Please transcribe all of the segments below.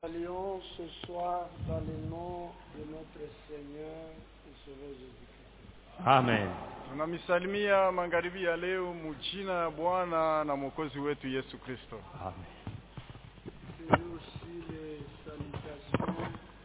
Allions ce soir dans le nom de notre Seigneur et Sauveur Jésus-Christ. Amen. tunamisalimia magharibi ya leo mujina ya bwana na mwokozi wetu yesu kristo Amen. C'est aussi les salutations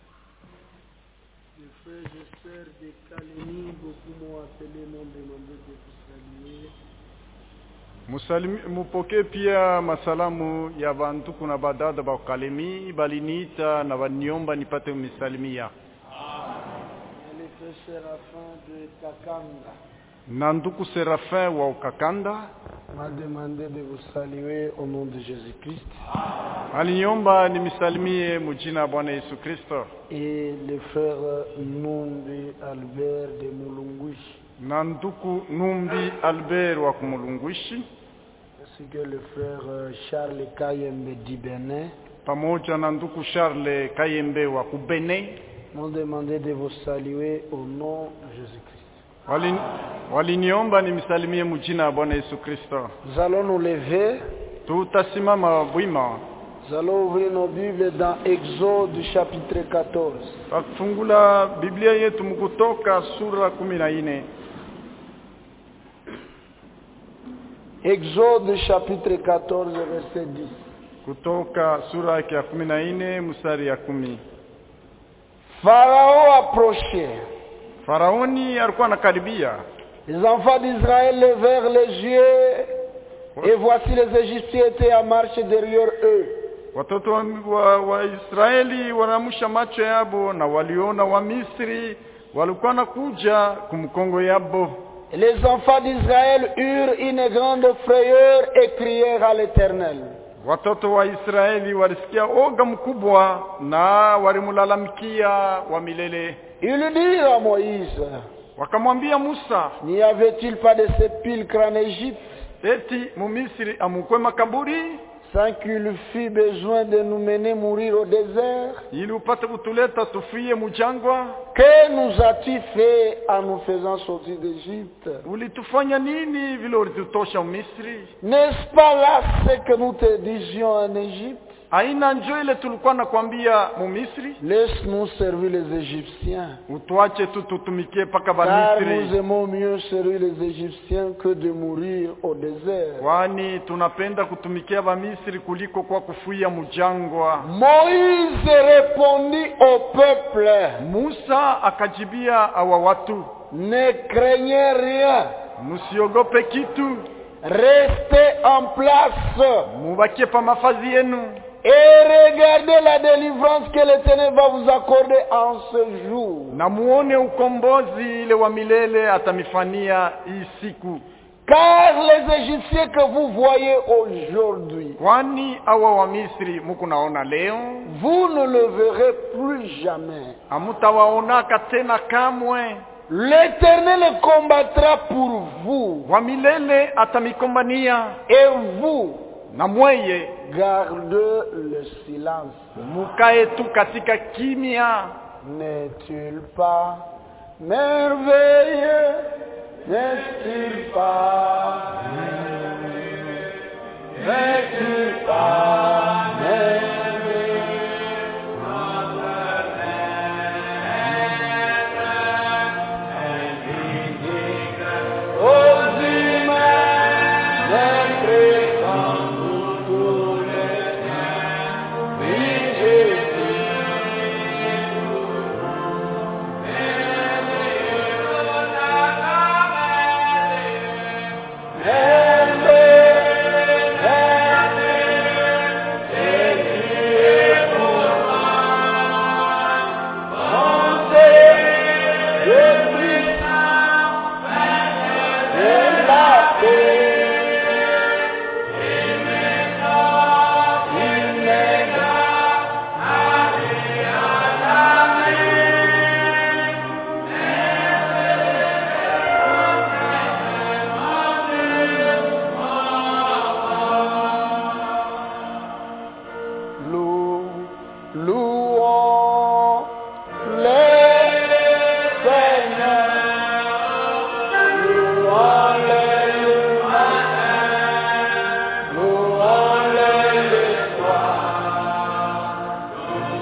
des frères et sœurs de Calénie. Beaucoup m'ont appelé, m'ont demandé de vous saluer. Musalimi- mupokee pia masalamu ya bantuku na badada bakalemi baliniita na baniomba nipate misalimia Et les frères Séraphin de Kakanga na nduku serafin wa ukakanda m'a demandé de vous saluer au nom de Jésus-Christ. aliniomba nimisalimie mujina ya bwana yesu kristo Et le frère Numbi Albert de Mulungui. na nduku numbi albert wa kumulungwishi ainsi que le frère euh, Charles Kayembe d'Ibenet pamoja na nduku charles kayembe wa kubene m'ont demandé de vous saluer au nom de Jésus-Christ. Walin- waliniomba nimsalimie mujina ya bwana yesu kristo Nous allons nous lever, tutasimama bwima nous allons ouvrir nos Bibles dans Exode chapitre 14. Tutafungula Biblia yetu mkutoka sura kumi na nne Exode chapitre 14 verset 10. kutoka sura yake ya kumi na nne mstari ya kumi. Pharaon approchait. Faraoni alikuwa anakaribia, Les enfants d'Israël levèrent les yeux et voici les Égyptiens étaient en marche derrière eux. watoto wa, wa, wa Israeli wanamusha macho yabo na waliona wa Misri walikuwa nakuja kumkongo yabo. Et les enfants d'Israël eurent une grande frayeur et crièrent à l'Éternel. Watoto wa Israeli walisikia oga mkubwa na walimlalamikia wa milele, Ils dirent à Moïse, wakamwambia Musa, N'y avait-il pas de sépulcre en Égypte eti mumisri amukwe makaburi sans qu'il fût besoin de nous mener mourir au désert ili upate kutuleta tufie mujangwa? Que nous as-tu fait en nous faisant sortir d'Égypte Ulitufanya nini vile ulitutosha Misri? N'est-ce pas là ce que nous te disions en Égypte Aina njo ile tulikuwa nakwambia Mumisri, Laisse-nous servir les Égyptiens. utuache tu tutumikie paka Car nous Bamisri, aimons mieux servir les Égyptiens que de mourir au désert. kwani tunapenda kutumikia Bamisri kuliko kwa kufuia mujangwa. Moïse répondit au peuple, Musa akajibia awa watu, ne craignez rien, msiogope kitu, restez en place mubakie pa mafazi yenu et regardez la délivrance que l'Éternel va vous accorder en ce jour. na muone ukombozi ile wa milele atamifania hii siku, Car les Égyptiens que vous voyez aujourd'hui, kwani awa wa Misri muku naona leo vous ne le verrez plus jamais. hamutawaonaka tena kamwe. L'Éternel combattra pour vous Wa milele atamikombania et vous na mweye gardez le silence. mukae tu katika kimya. N'est-il pas merveilleux N'est-il pas merveilleux N'est-il pas merveilleux Aux humains, n'entrez pas tous les saints. Oui, Jésus. Lou, louons le Seigneur, louons-le le matin, louons-le le soir,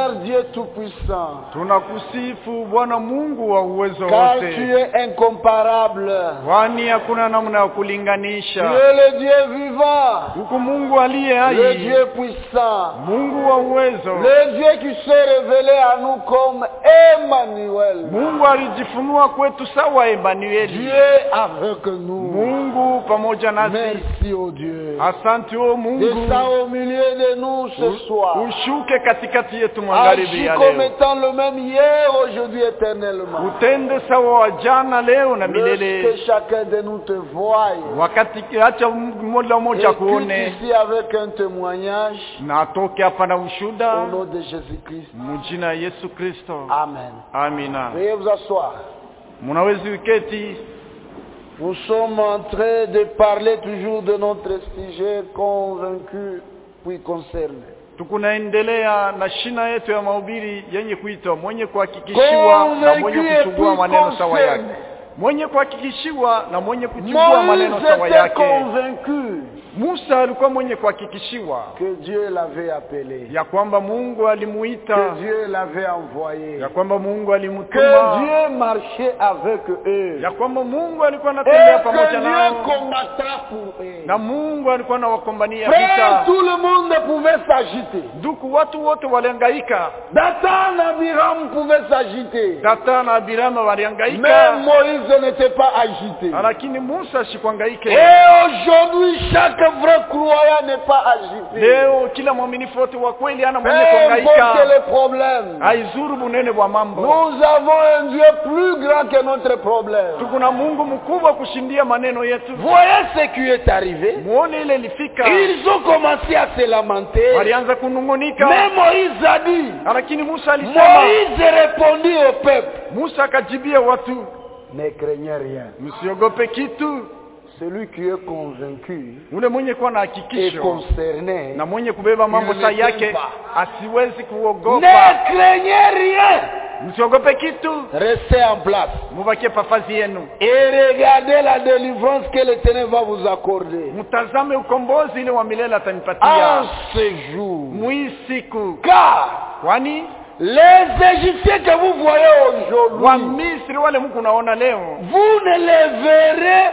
Seigneur Dieu Tout-Puissant, tunakusifu bwana mungu wa uwezo car tu wote es incomparable. kwani hakuna namna ya Tu kulinganisha es le Dieu vivant, huku mungu aliye le hai Dieu puissant, mungu wa uwezo le Dieu qui s'est révélé à nous comme Emmanuel. mungu alijifunua kwetu sawa emanueli Dieu avec nous. mungu pamoja nasi Merci, oh Dieu. asante o mungu Descends au milieu de nous ce soir. ushuke katikati yetu magharibi Agis ya comme leo étant le même hier, aujourd'hui, éternellement. utende sawa wa jana leo na Que milele chacun de nous te voie. wakati acha mmoja Et mmoja quitte kuone ici avec un témoignage na atoke hapa na au ushuda nom de Jésus-Christ. mujina ya yesu kristo Amen. amina Veuillez vous asseoir. munawezi uketi Nous sommes en train de parler toujours de notre sujet convaincu puis concerné. tukunaendelea na shina yetu ya mahubiri yenye kuitwa mwenye kuhakikishiwa na mwenye Convaincu et kuchugua puis maneno sawa yake concerné. mwenye kuhakikishiwa na mwenye kuchugua maneno Moïse sawa était yake convaincu musa alikuwa mwenye kuhakikishiwa que Dieu l'avait appelé, ya kwamba mungu que alimuita Dieu l'avait envoyé, ya kwamba mungu que alimtuma Dieu marchait avec eux, ya kwamba mungu alikuwa et anatembea que pamoja Dieu nao combattra pour eux. na mungu alikuwa anawakombania Frère, vita tout le monde pouvait s'agiter. nduku watu wote walihangaika Dathan, Abiram pouvait s'agiter. data na abirama Mais walihangaika Moïse n'était pas agité. lakini musa sikuhangaike Et aujourd'hui, chaque vrai croyant n'est pas agité. leo kila mwaminifu wote wa kweli ana Peu mwenye importe kuhangaika les problèmes. haizuru bunene bwa mambo Nous avons un Dieu plus grand que notre problème. tukuna mungu mkubwa kushindia maneno yetu Voyez ce qui est arrivé. muone ile ilifika Ils ont commencé à se lamenter. walianza kunung'unika Mais Moïse a dit, lakini musa alisema Moïse répondit au peuple, musa akajibia watu ne craignez rien. msiogope kitu Celui qui est convaincu ule mwenye kuwa na et hakikisho concerné, na mwenye kubeba mambo Ne saa crains yake pas. asiwezi kuogopa ne craignez rien. msiogope kitu Restez en place mubakie pafazi yenu et regardez la délivrance que l'Éternel va vous accorder. mtazame ukombozi ile wa milele En atanipatia ce jour. mwii siku Car kwani les Égyptiens que vous voyez aujourd'hui, wamisri wale mku naona leo vous ne les verrez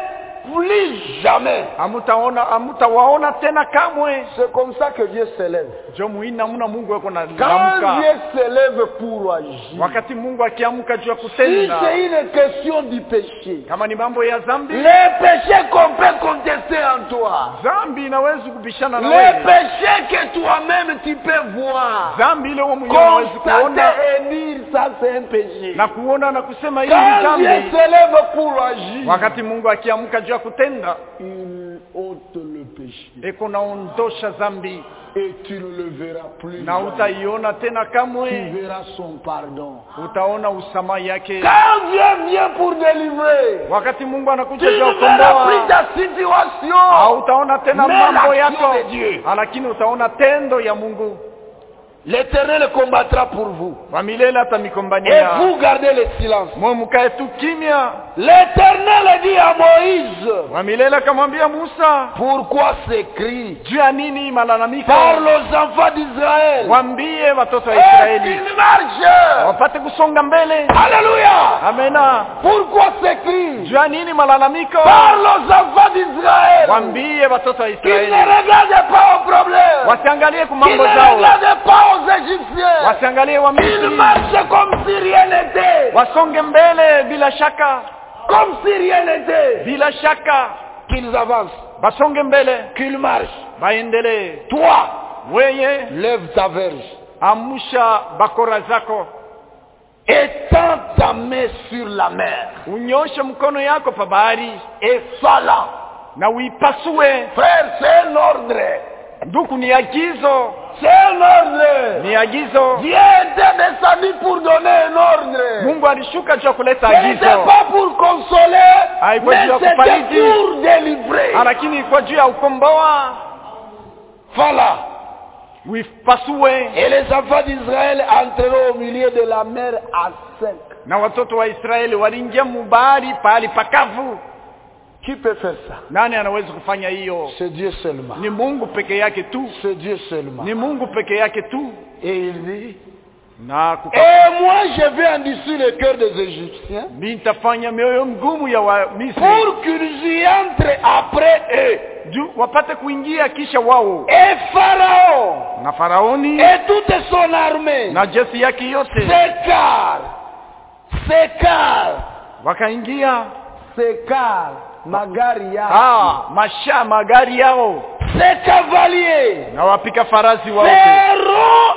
plus jamais. hamutaona hamutawaona tena kamwe C'est comme ça que Dieu s'élève. jo muina muna mungu weko na Quand lamka Dieu s'élève pour agir, wakati mungu akiamka juu ya si kutenda c'est une question du péché, kama ni mambo ya zambi les péchés qu'on peut contester en toi, zambi inawezi kubishana na les wewe péchés que toi-même tu peux voir, zambi ile wewe mwenyewe unawezi kuona constater et dire ça c'est un péché. na kuona na kusema hili ni Quand Dieu zambi s'élève pour agir, wakati mungu akiamka juu ya kutenda il ôte le péché eko naondosha zambi et tu ne le verras plus. na jamais. utaiona tena Tu kamwe verras son pardon. utaona usamaha yake Quand Dieu vient pour délivrer, wakati mungu tu anakuja juu ya ne verras plus kukomboa ta situation. hautaona tena Mais mambo l'action yako de Dieu. lakini utaona tendo ya mungu L'éternel combattra pour vous. wa milele Et atamikombania vous gardez le silence. mwe mkae tu kimya L'éternel dit à Moïse, wa milele akamwambia musa pourquoi ces cris juu ya nini malalamiko Parle aux enfants d'Israël. wambie watoto wa Et israeli qu'ils marchent. wapate kusonga mbele Alléluia. amena Pourquoi ces cris juu ya nini malalamiko Parle aux enfants d'Israël. wambie watoto wa Qu'ils ne israeli regardent pas aux problèmes. wasiangalie ku Qu'ils mambo ne zao regardent pas aux Égyptiens. wasiangalie wa Qu'ils misri marchent comme si rien n'était. wasonge mbele bila shaka Comme si rien n'était. bila shaka Qu'ils avancent. basonge mbele Qu'ils marchent. baendelee Toi, weye lève ta verge. amsha bakora zako Étends ta main sur la mer. unyoshe mkono yako pa bahari Et fala. na uipasue Frère, c'est un ordre. nduku ni agizo C'est un ordre. ni agizo Dieu était descendu pour donner un ordre. mungu alishuka juu ya kuleta Ce n'était agizo pas pour consoler, Haikuwa mais juu ya c'était kufariji. pour délivrer. lakini ilikuwa juu ya ukomboa Voilà. uipasue Et les enfants d'Israël entreront au milieu de la mer à sec. na watoto wa israeli waliingia mubahari pahali pakavu Qui peut faire ça nani anaweza kufanya hiyo C'est Dieu seulement. ni mungu peke yake tu C'est Dieu seulement. ni mungu peke yake tu Et il dit, na kuka- Et moi, je vais endurcir le cœur des Égyptiens mi nitafanya mioyo mgumu ya Wamisri pour qu'ils y entrent après eux. juu wapate kuingia kisha wao Et Pharaon na Faraoni et toute son armée na jeshi yake yote s'écartent, s'écartent, wakaingia s'écartent, magari yao, ah, masha magari yao ses cavaliers na wapika farasi wote feront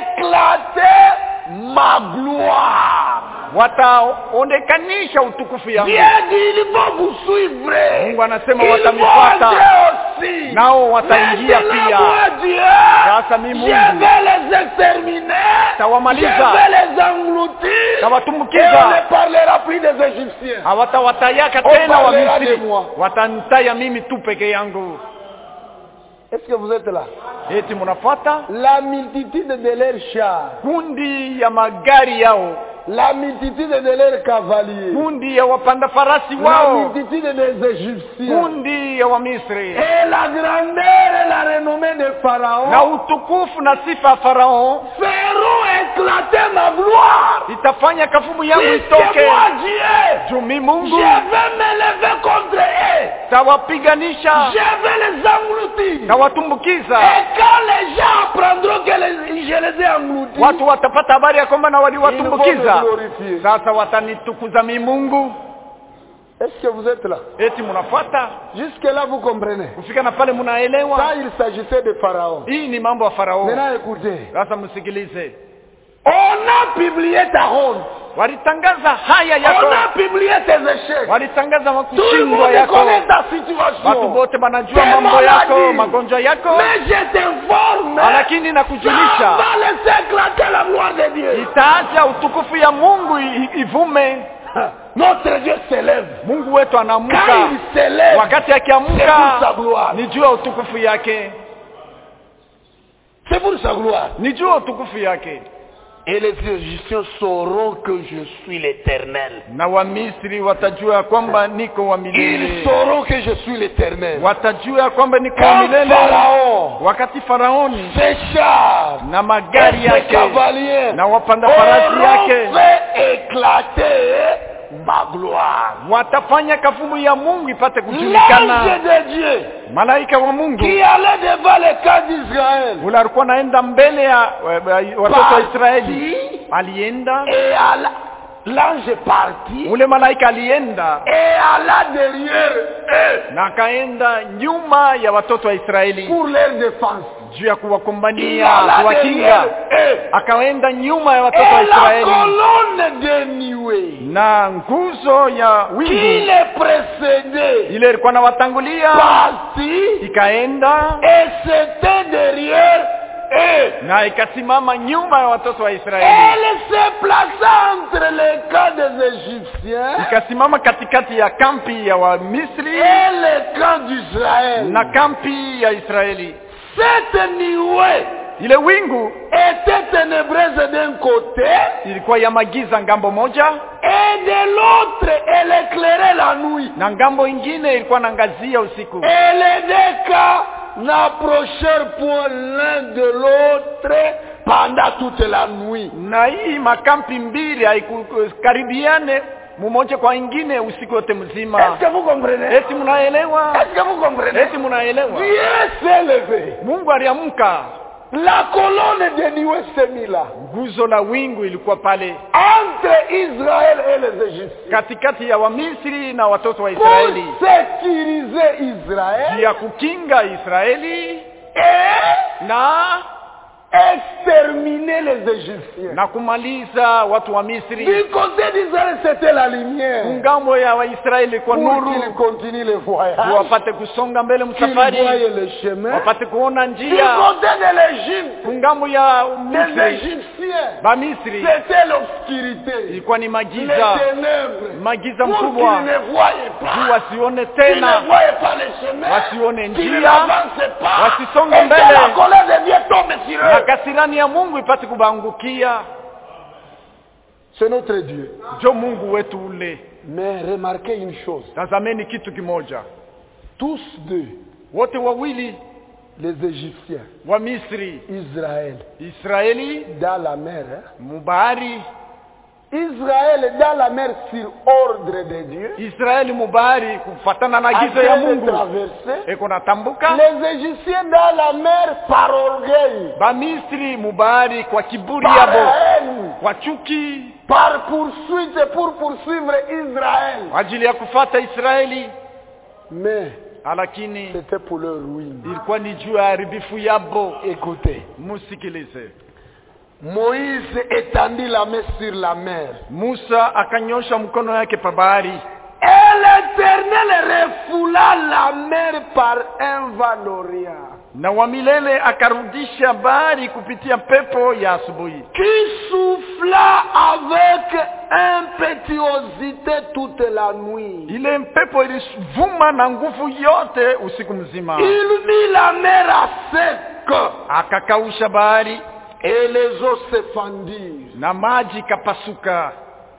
éclater ma gloire. wataonekanisha utukufu yangu Dieu dit, ils vont vous suivre. Mungu anasema Ils watanifuata. vont entrer aussi. Nao wataingia Maintenant, pia. moi, Dieu, Sasa mi je Mungu vais les exterminer. Tawamaliza. Je vais les engloutir. Et tawatumbukiza on ne parlera plus des Égyptiens. hawatawatayaka On tena parlera Wamisri de moi. watanitaya mimi tu peke yangu Est-ce que vous êtes là eti mnafuata La multitude de leurs chars, kundi ya magari yao la multitude de leurs cavaliers, kundi ya wapanda farasi la wao multitude des Égyptiens, kundi ya Wamisri et la grandeur et la renommée de Pharaon na utukufu na sifa ya Farao feront éclater ma gloire. itafanya kafumu yangu Puisque itoke moi, Dieu, juu mi je Mungu vais me lever contre eux. tawapiganisha Je vais les engloutir. tawatumbukiza Et quand les gens apprendront que les- je les ai engloutis, watu watapata habari ya kwamba na ils vont waliwatumbukiza me glorifier. sasa watanitukuza mi Mungu Est-ce que vous êtes là eti mnafuata Jusque-là, vous comprenez kufika na pale mnaelewa Ça, il s'agissait de Pharaon. hii ni mambo ya Farao Maintenant, écoutez. sasa msikilize On a publié ta honte. walitangaza haya On yako a publié tes échecs. walitangaza Tout le makushindwa monde yako connaît ta watu situation. wote wanajua Tes mambo yako maladies. magonjwa yako Mais je t'informe. lakini Ça nakujulisha va laisser éclater la gloire de Dieu. itaacha utukufu ya Mungu i- ivume Notre Dieu s'élève. Mungu wetu Quand anaamka il s'élève, wakati c'est pour sa akiamka gloire. ni juu ya utukufu yake C'est pour sa gloire. ni juu ya utukufu yake Et les Égyptiens sauront que je suis l'éternel. na Wamisri watajua ya kwamba niko wa Ils milele sauront que je suis l'éternel. watajua ya kwamba niko wa Quand milele Pharaon, wakati Faraoni ses chars, na magari et ses yake cavaliers na wapanda farasi auront yake fait éclater ma gloire. watafanya kafumu ya Mungu ipate L'ange kujulikana de Dieu malaika wa Mungu qui allait devant le camp d'Israël ule alikuwa anaenda mbele ya eh, watoto wa Israeli partit alienda et alla- l'ange partit ule malaika alienda et alla derrière eux na akaenda nyuma ya watoto wa Israeli pour leur défense. juu ya Il kuwakumbania alla kuwakinga derrière eux. akaenda nyuma ya watoto wa Et la Israeli colonne de nuée na nguzo ya qui wingu les précédait ile ilikuwa nawatangulia partit ikaenda et c'était derrière eux. na ikasimama nyuma ya watoto wa Israeli Elle se plaça entre les camps des Égyptiens ikasimama katikati ya kampi ya Wamisri et les camps d'Israël. na kampi ya Israeli Cette nuée ile wingu était ténébreuse d'un côté ilikuwa ya magiza ngambo moja et de l'autre elle éclairait la nuit. na ngambo ingine ilikuwa naangazia usiku Et les deux cas n'approchèrent point l'un de l'autre pendant toute la nuit. na hii makampi mbili haikukaribiane mumoja kwa ingine usiku wote mzima Est-ce que vous comprenez eti mnaelewa Est-ce que vous comprenez eti mnaelewa Dieu s'est levé. Mungu aliamka La colonne de nuée s'est mise là. nguzo la wingu ilikuwa pale Entre Israël et les Égyptiens. katikati ya Wamisri na watoto wa Pour Israeli sécuriser juu Israël ya kukinga Israeli et na exterminer les Égyptiens. na kumaliza watu wa Misri. Du côté d'Israël, c'était la lumière. Ngambo ya Waisraeli kwa Pour nuru, qu'ils continuent le voyage. wapate kusonga mbele Qu'ils msafari, voient le chemin. wapate kuona Du njia. côté de l'Égypte, Kungambo ya les Misri, Égyptiens, ba Misri c'était l'obscurité. ilikuwa ni Les magiza, ténèbres. magiza Pour qu'ils mkubwa, ne voyaient juu pas. wasione Qu'ils tena, ne voyaient pas le chemin. wasione Qu'ils njia, n'avancent pas. wasisonge Et que mbele. la colère de Dieu tombe sur na eux. kasirani ya Mungu ipate kubangukia. C'est notre Dieu. Jo Mungu wetu ule. Mais remarquez une chose. Tazameni kitu kimoja, Tous deux, wote wawili les Égyptiens, wamisri Israël, israeli dans la mer. hein. mubahari Israël dans la mer sur ordre de Dieu. israeli mubahari kufatana na En agizo ya train de mungu traverser. eko natambuka Les Égyptiens dans la mer par orgueil, bamisri mubahari kwa kiburi par yabo haine, kwa chuki par poursuite pour poursuivre Israël. kwa ajili ya kufata israeli Mais lakini c'était pour leur ruine. ilikuwa ni juu ya haribifu yabo Écoutez, musikilize Moïse étendit la main sur la mer. musa akanyosha mkono yake pa bahari Et l'Éternel refoula la mer par un vent d'Orient na wa milele akarudisha bahari kupitia pepo ya asubuhi qui souffla avec impétuosité toute la nuit. ile pepo ilivuma na nguvu yote usiku mzima Il mit la mer à sec akakausha bahari et les eaux se fendirent. na maji kapasuka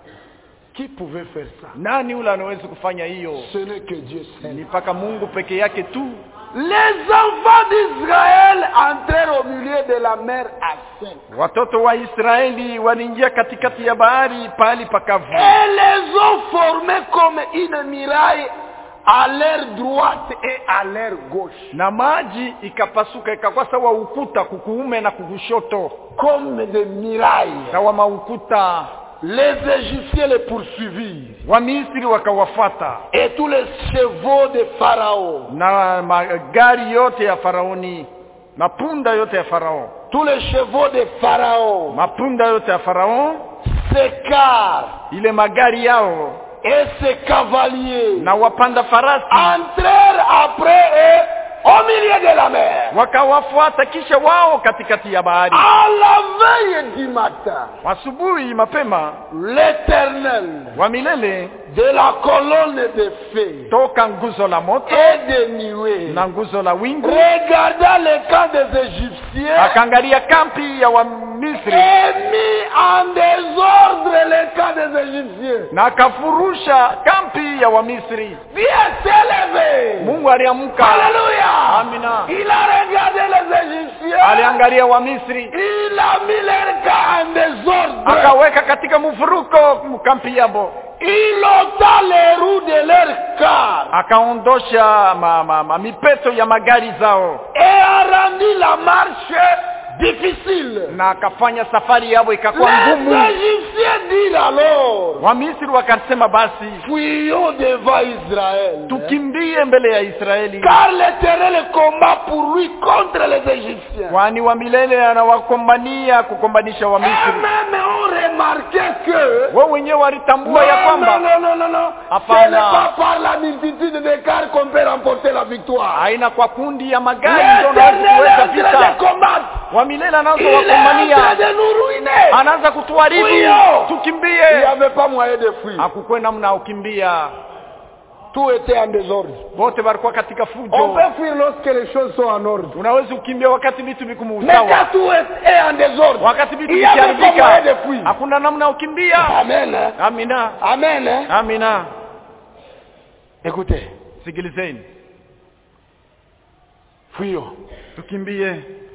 Qui pouvait faire ça nani ule anaweza kufanya hiyo Ce n'est que Dieu ni seul. mpaka mungu peke yake tu Les enfants d'Israël entrèrent au milieu de la mer à sec. watoto wa israeli waliingia katikati ya bahari pahali pakavu Et les eaux formaient comme une muraille à l'air droite et à l'air gauche. na maji ikapasuka ikakuwa sawa ukuta kukuume na kukushoto Comme des murailles. sawa maukuta Les Égyptiens les poursuivirent. wamisri wakawafata Et tous les chevaux de Pharaon, na magari yote ya faraoni mapunda yote ya farao tous les chevaux de Pharaon mapunda yote ya farao s'écartent ile magari yao et ses cavaliers na wapanda farasi entrèrent après eux au milieu de la mer. wakawafuata kisha wao katikati ya bahari À la veille du matin, asubuhi mapema l'Éternel wa milele de la colonne de feu toka nguzo la moto et de nuée na nguzo la wingu regarda le camp des Égyptiens akaangalia kampi ya wamisri et mit en désordre le camp des Égyptiens. na akafurusha kampi ya wamisri Dieu s'est levé. mungu aliamka Alléluia. Amina. Il a regardé les Égyptiens. aliangalia wamisri Il a mis leur camp en désordre. akaweka katika mfuruko kampi yabo Il ôta les roues de leur car akaondosha ma, ma, ma, mipeto ya magari zao et a rendu la marche difficile. na akafanya safari yabo ikakuwa Les ngumu Égyptiens dirent alors, wamisri wakasema basi fuyons devant Israël. tukimbie mbele ya israeli Car l'Éternel combat pour lui contre les Égyptiens. kwani wa milele anawakombania kukombanisha Et wamisri même on remarquait que wao wenyewe walitambua ya non, kwamba non, non, non, non. Ce Hapana. n'est pas par la multitude de cars qu'on peut remporter la victoire. haina kwa kundi ya magari ndio unaweza L'Éternel est kuweza en train vita de combattre. wa milele anaanza Il est en train wakombania de nous ruiner. anaanza kutuharibu Fuyo. Il n'y tukimbie avait pas moyen de fuir. hakukuwe namna ya kukimbia Tout était en désordre. wote walikuwa katika On fujo peut fuir lorsque les choses sont en ordre. unaweza kukimbia wakati vitu viko Mais sawa quand tout est est en désordre, wakati vitu il n'y avait pas moyen de vikiharibika fuir. hakuna namna ya kukimbia Amen. hein. amina Amen. hein. amina Écoutez, sikilizeni fuyons. tukimbie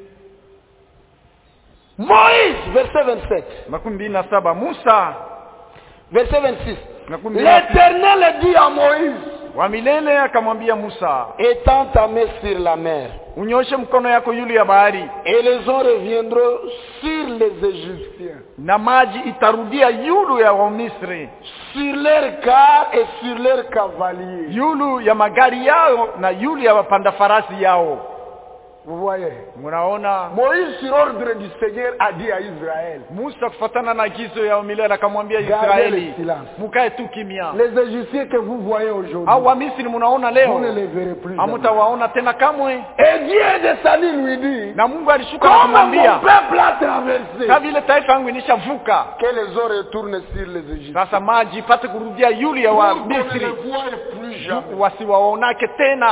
Moïse, verset 27. makumi mbili na saba musa Verset 26. makumi mbili na sita. L'Éternel dit à Moïse, wa milele akamwambia musa étends ta main sur la mer, unyoshe mkono yako yulu ya bahari et les eaux reviendront sur les Égyptiens, na maji itarudia yulu ya wamisri sur leurs cars et sur leurs cavaliers. yulu ya magari yao na yulu ya wapanda farasi yao Vous voyez munaona Moïse, sur ordre du Seigneur, a dit à Israël, musa kufatana na agizo ya milele akamwambia Gardez israeli le silence. mukae tu kimya les Égyptiens que vous voyez aujourd'hui, au wamisri munaona vous leo ne les verrez plus. jamais. hamutawaona tena kamwe Et Dieu descendu lui dit, na mungu alishuka na comme mon kumwambia peuple a traversé, ka vile taifa yangu inishavuka que les eaux retournent sur les Égyptiens. sasa maji ipate kurudia yulu ya Pour qu'on ne wamisri les voie plus jamais. wasiwaonake tena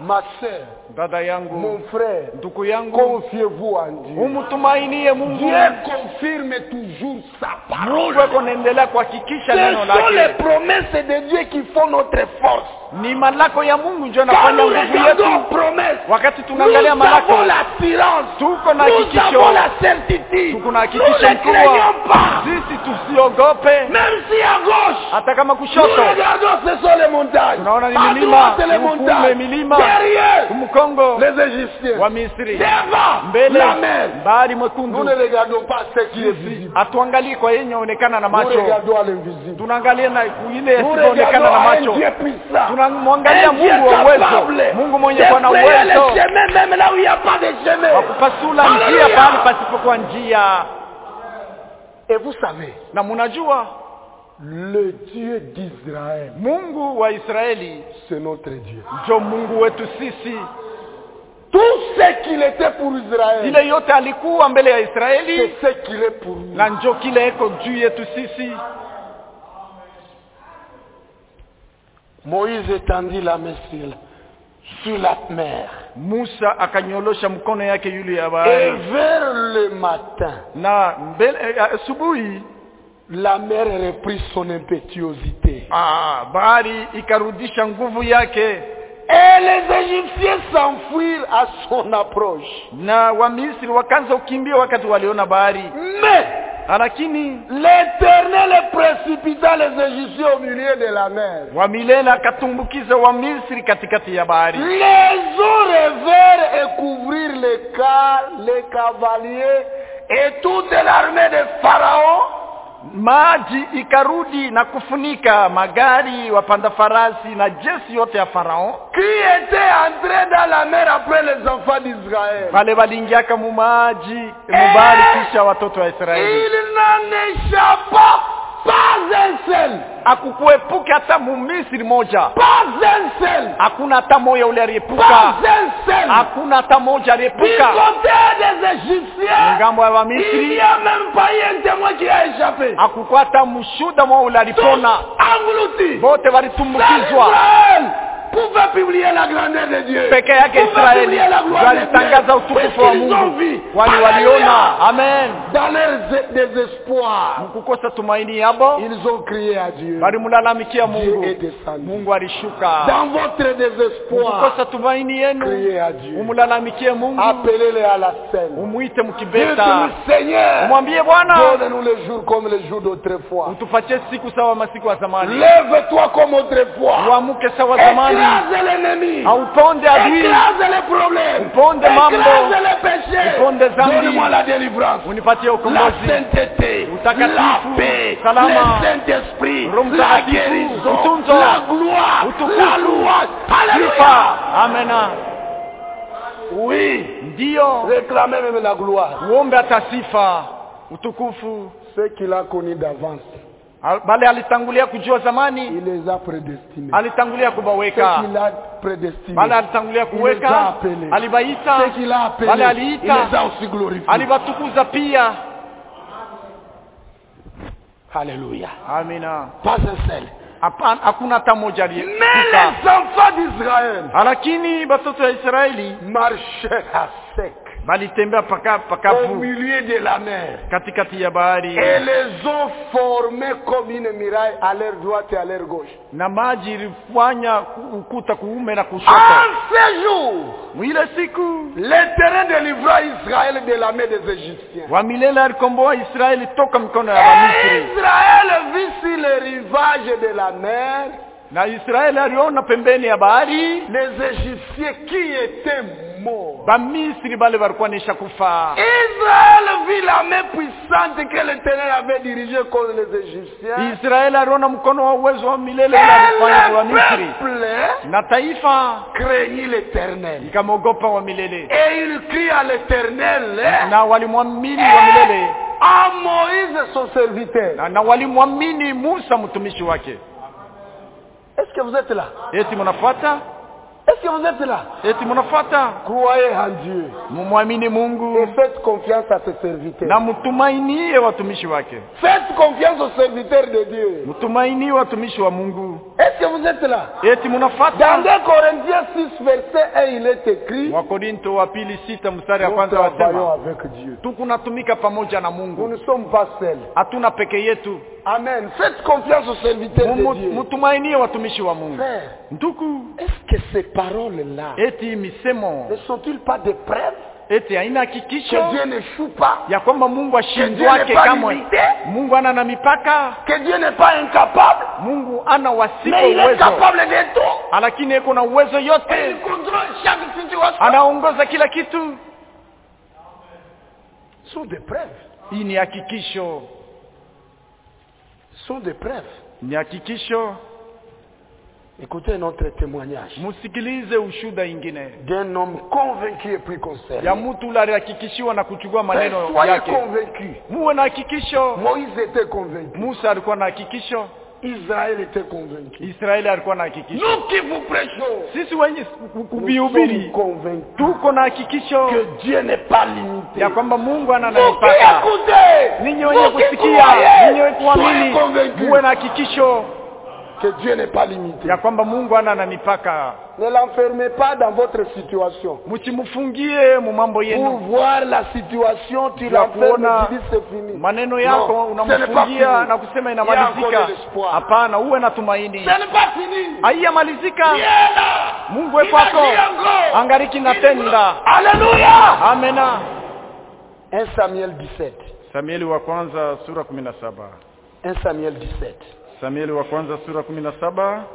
ma sœur, dada yangu mon frère, ndugu yangu confiez-vous en Dieu. umtumainie mungu Dieu confirme toujours sa parole. mungu ako naendelea kuhakikisha Ce neno sont les lake promesses de Dieu qui font notre force. ni malako ya mungu ndio Quand anafanya nous nguvu regardons yetu aux promesses, wakati nous tunaangalia malako avons l'assurance, tuko na nous hakikisho avons la certitude, tuko na nous hakikisho ne mkubwa craignons pas. sisi tusiogope Même si à gauche, hata kama nous kushoto regardons, ce sont les montagnes. tunaona ni À milima droite, les hukume montagnes. milima Derrière, mkongo les Égyptiens. wa misri Devant, mbele la mer. bahari Nous mwekundu ne regardons pas ce qui est visible. hatuangalii kwa yenye onekana na Nous macho regardons à l'invisible. tunaangalia na ile Nous yasiyoonekana regardons na à un macho Dieu puissant. tunamwangalia Un Dieu mungu wa uwezo capable mungu mwenye de kuwa na frayer les uwezo chemins même là où il n'y a pas de chemin. wa kupasula Hallelujah. njia pahali pasipokuwa njia Et vous savez, na munajua le Dieu d'Israël, mungu wa israeli c'est notre Dieu. njo mungu wetu sisi Tout ce qu'il était pour Israël, ile yote alikuwa mbele ya c'est israeli ce qu'il est pour nous. na njo kile eko juu yetu sisi Moïse étendit la main sur la, sur la mer. musa akanyolosha mkono yake yule ya Et bahari vers le matin, na mbele eh, asubuhi la mer reprit son impétuosité. ah, bahari ikarudisha nguvu yake Et les Égyptiens s'enfuirent à son approche. na wamisri wakaanza kukimbia wakati waliona bahari Mais lakini l'Éternel précipita les Égyptiens au milieu de la mer. wamilele akatumbukiza wamisri katikati ya bahari Les eaux revèrent et couvrirent les cars, les cavaliers et toute l'armée de Pharaon. maji ikarudi na kufunika magari wapanda farasi na jeshi yote ya farao qui était entré dans la mer après les enfants d'Israël. wale waliingiaka mu maji mubahari kisha watoto wa israeli Il n'en échappa pas un seul. akukuepuke hata mumisri moja Pas un seul. hakuna hata moja ule Pas aliepuka un seul. hakuna hata moja Du aliepuka côté des Égyptiens, ngambo ya il wamisri n'y a même pas eu un témoin qui a échappé. hakukuwa hata mshuda mwa ule Tous alipona engloutis. wote Seul walitumbukizwa Israël pouvait publier la grandeur de Dieu. peke yake Pouvait israeli publier la gloire de walitangaza Dieu. utukufu wa Puisqu'ils ont mungu vu. wali Alléluia. waliona amen Dans leur désespoir, mkukosa tumaini yabo ils ont crié à Dieu. walimlalamikia Dieu mungu est descendu. mungu alishuka Dans votre désespoir, mkukosa tumaini yenu criez à Dieu. umlalamikie mungu Appelez-les à la scène. umwite Dites-nous, mkibeta Seigneur, umwambie bwana donne-nous les jours comme les jours d'autrefois. utupatie siku sawa masiku ya zamani Lève-toi comme autrefois. uamuke sawa zamani Écrase l'ennemi. auponde adui Écrase les problèmes. Uponde mambo. Écrase les péchés. Uponde zambi. Donne-moi la délivrance. unipatie La ukombozi sainteté, Utakatifu, la paix, salama, le Saint-Esprit, Roho la Mtakatifu, guérison, utunzo, la gloire, utukufu, la louange. Alléluia. sifa amena Oui, ndiyo réclamez même la gloire. uombe hata sifa utukufu Ce qu'il a connu d'avance, Al- bale alitangulia kujua zamani il les a prédestinés. alitangulia Ce kubaweka qu'il a prédestiné, bale alitangulia il les a kuweka appelés. alibaita Ce qu'il a appelé, bale il aliita les a aussi glorifiés. alibatukuza pia Alléluia. amina Pas un seul. hapana hakuna hata moja Mais aliyefika les enfants d'Israël lakini batoto ya israeli marchaient à sec balitembea paka au pakavu milieu de la mer. katikati ya bahari Et les ont formés comme une muraille à leur droite et à leur gauche. na maji ilifanya ku- ukuta kuume na En kushoto ces jours, mwile siku l'Éternel délivra Israël de la main des Égyptiens. wa milele alikomboa israeli toka mikono ya Et wamisri Israël vit sur le rivage de la mer na israeli aliona pembeni ya bahari les Égyptiens qui étaient morts. bamisri bale balikuwa nisha kufa Israël vit la main puissante que l'Éternel avait dirigée contre les Égyptiens. israeli aliona mkono wa uwezo wa milele Et ule alifanya kwa le wamisri peuple na taifa craignit l'Éternel. ikamwogopa wa milele Et il crie à l'Éternel na walimwamini wa milele à Moïse son serviteur. na, na walimwamini musa mtumishi wake Est-ce que vous êtes là eti mnafuata Est-ce que vous êtes là eti mnafuata Croyez en Dieu mumwamini et mungu faites confiance à ses serviteurs. na mtumainie watumishi wake Faites confiance aux serviteurs de Dieu. mtumainie watumishi wa mungu Est-ce que vous êtes là eti Dans mnafata 2 Corinthiens 6, verset 1, il est écrit wakorinto wa pili sita mstari ya Nous kwanza travaillons wasema avec Dieu. tukunatumika pamoja na Nous mungu ne sommes pas seuls. hatuna peke yetu Amen. Faites confiance aux serviteurs de Mumu- Dieu. mutumainie watumishi wa mungu Frère, ndugu est-ce que ces paroles-là eti misemo ne sont-ils pas des preuves eti haina que hakikisho Dieu n'échoue pas ya kwamba mungu ashindwake Dieu n'est pas kamwe limité. mungu ana na mipaka Que Dieu n'est pas incapable mungu ana wasipo Mais il est uwezo capable de tout lakini eko na uwezo Et il yote contrôle chaque situation anaongoza kila kitu Ce sont des preuves. hii ni hakikisho Ce sont des preuves. ni hakikisho Écoutez notre témoignage msikilize ushuda ingine d'un homme convaincu et puis concerné. ya mtu ule alihakikishiwa na kuchukua Mais maneno soyez yake convaincus. muwe na hakikisho Moïse était convaincu. musa alikuwa na hakikisho Israël était convaincu. israeli alikuwa na hakikisho Nous qui vous prêchons, sisi wenye nous sommes kuvihubiri convaincus tuko na hakikisho que Dieu n'est pas limité. ya kwamba mungu ana na Vous qui mipaka écoutez, ninyi wenye vous qui kusikia croyez, ninyi wenye soyez kuamini convaincus muwe na hakikisho que Dieu n'est pas limité. ya kwamba mungu ana na mipaka Ne l'enfermez pas dans votre situation. msimfungie mu mambo Pour yenu voir la situation, tu Ya l'enfermes kuona et tu dis c'est fini. maneno yako Non, ce n'est pas unamfungia fini. na kusema Il y a encore inamalizika de l'espoir. hapana uwe na tumaini Ce n'est pas fini. haiyamalizika Il est là. mungu Il wekwako agit encore. angariki Il natenda Alléluia. amena 1 Samuel 17. samueli wa kwanza sura kumi na saba 1 Samuel 17. samueli wa kwanza sura kumi na saba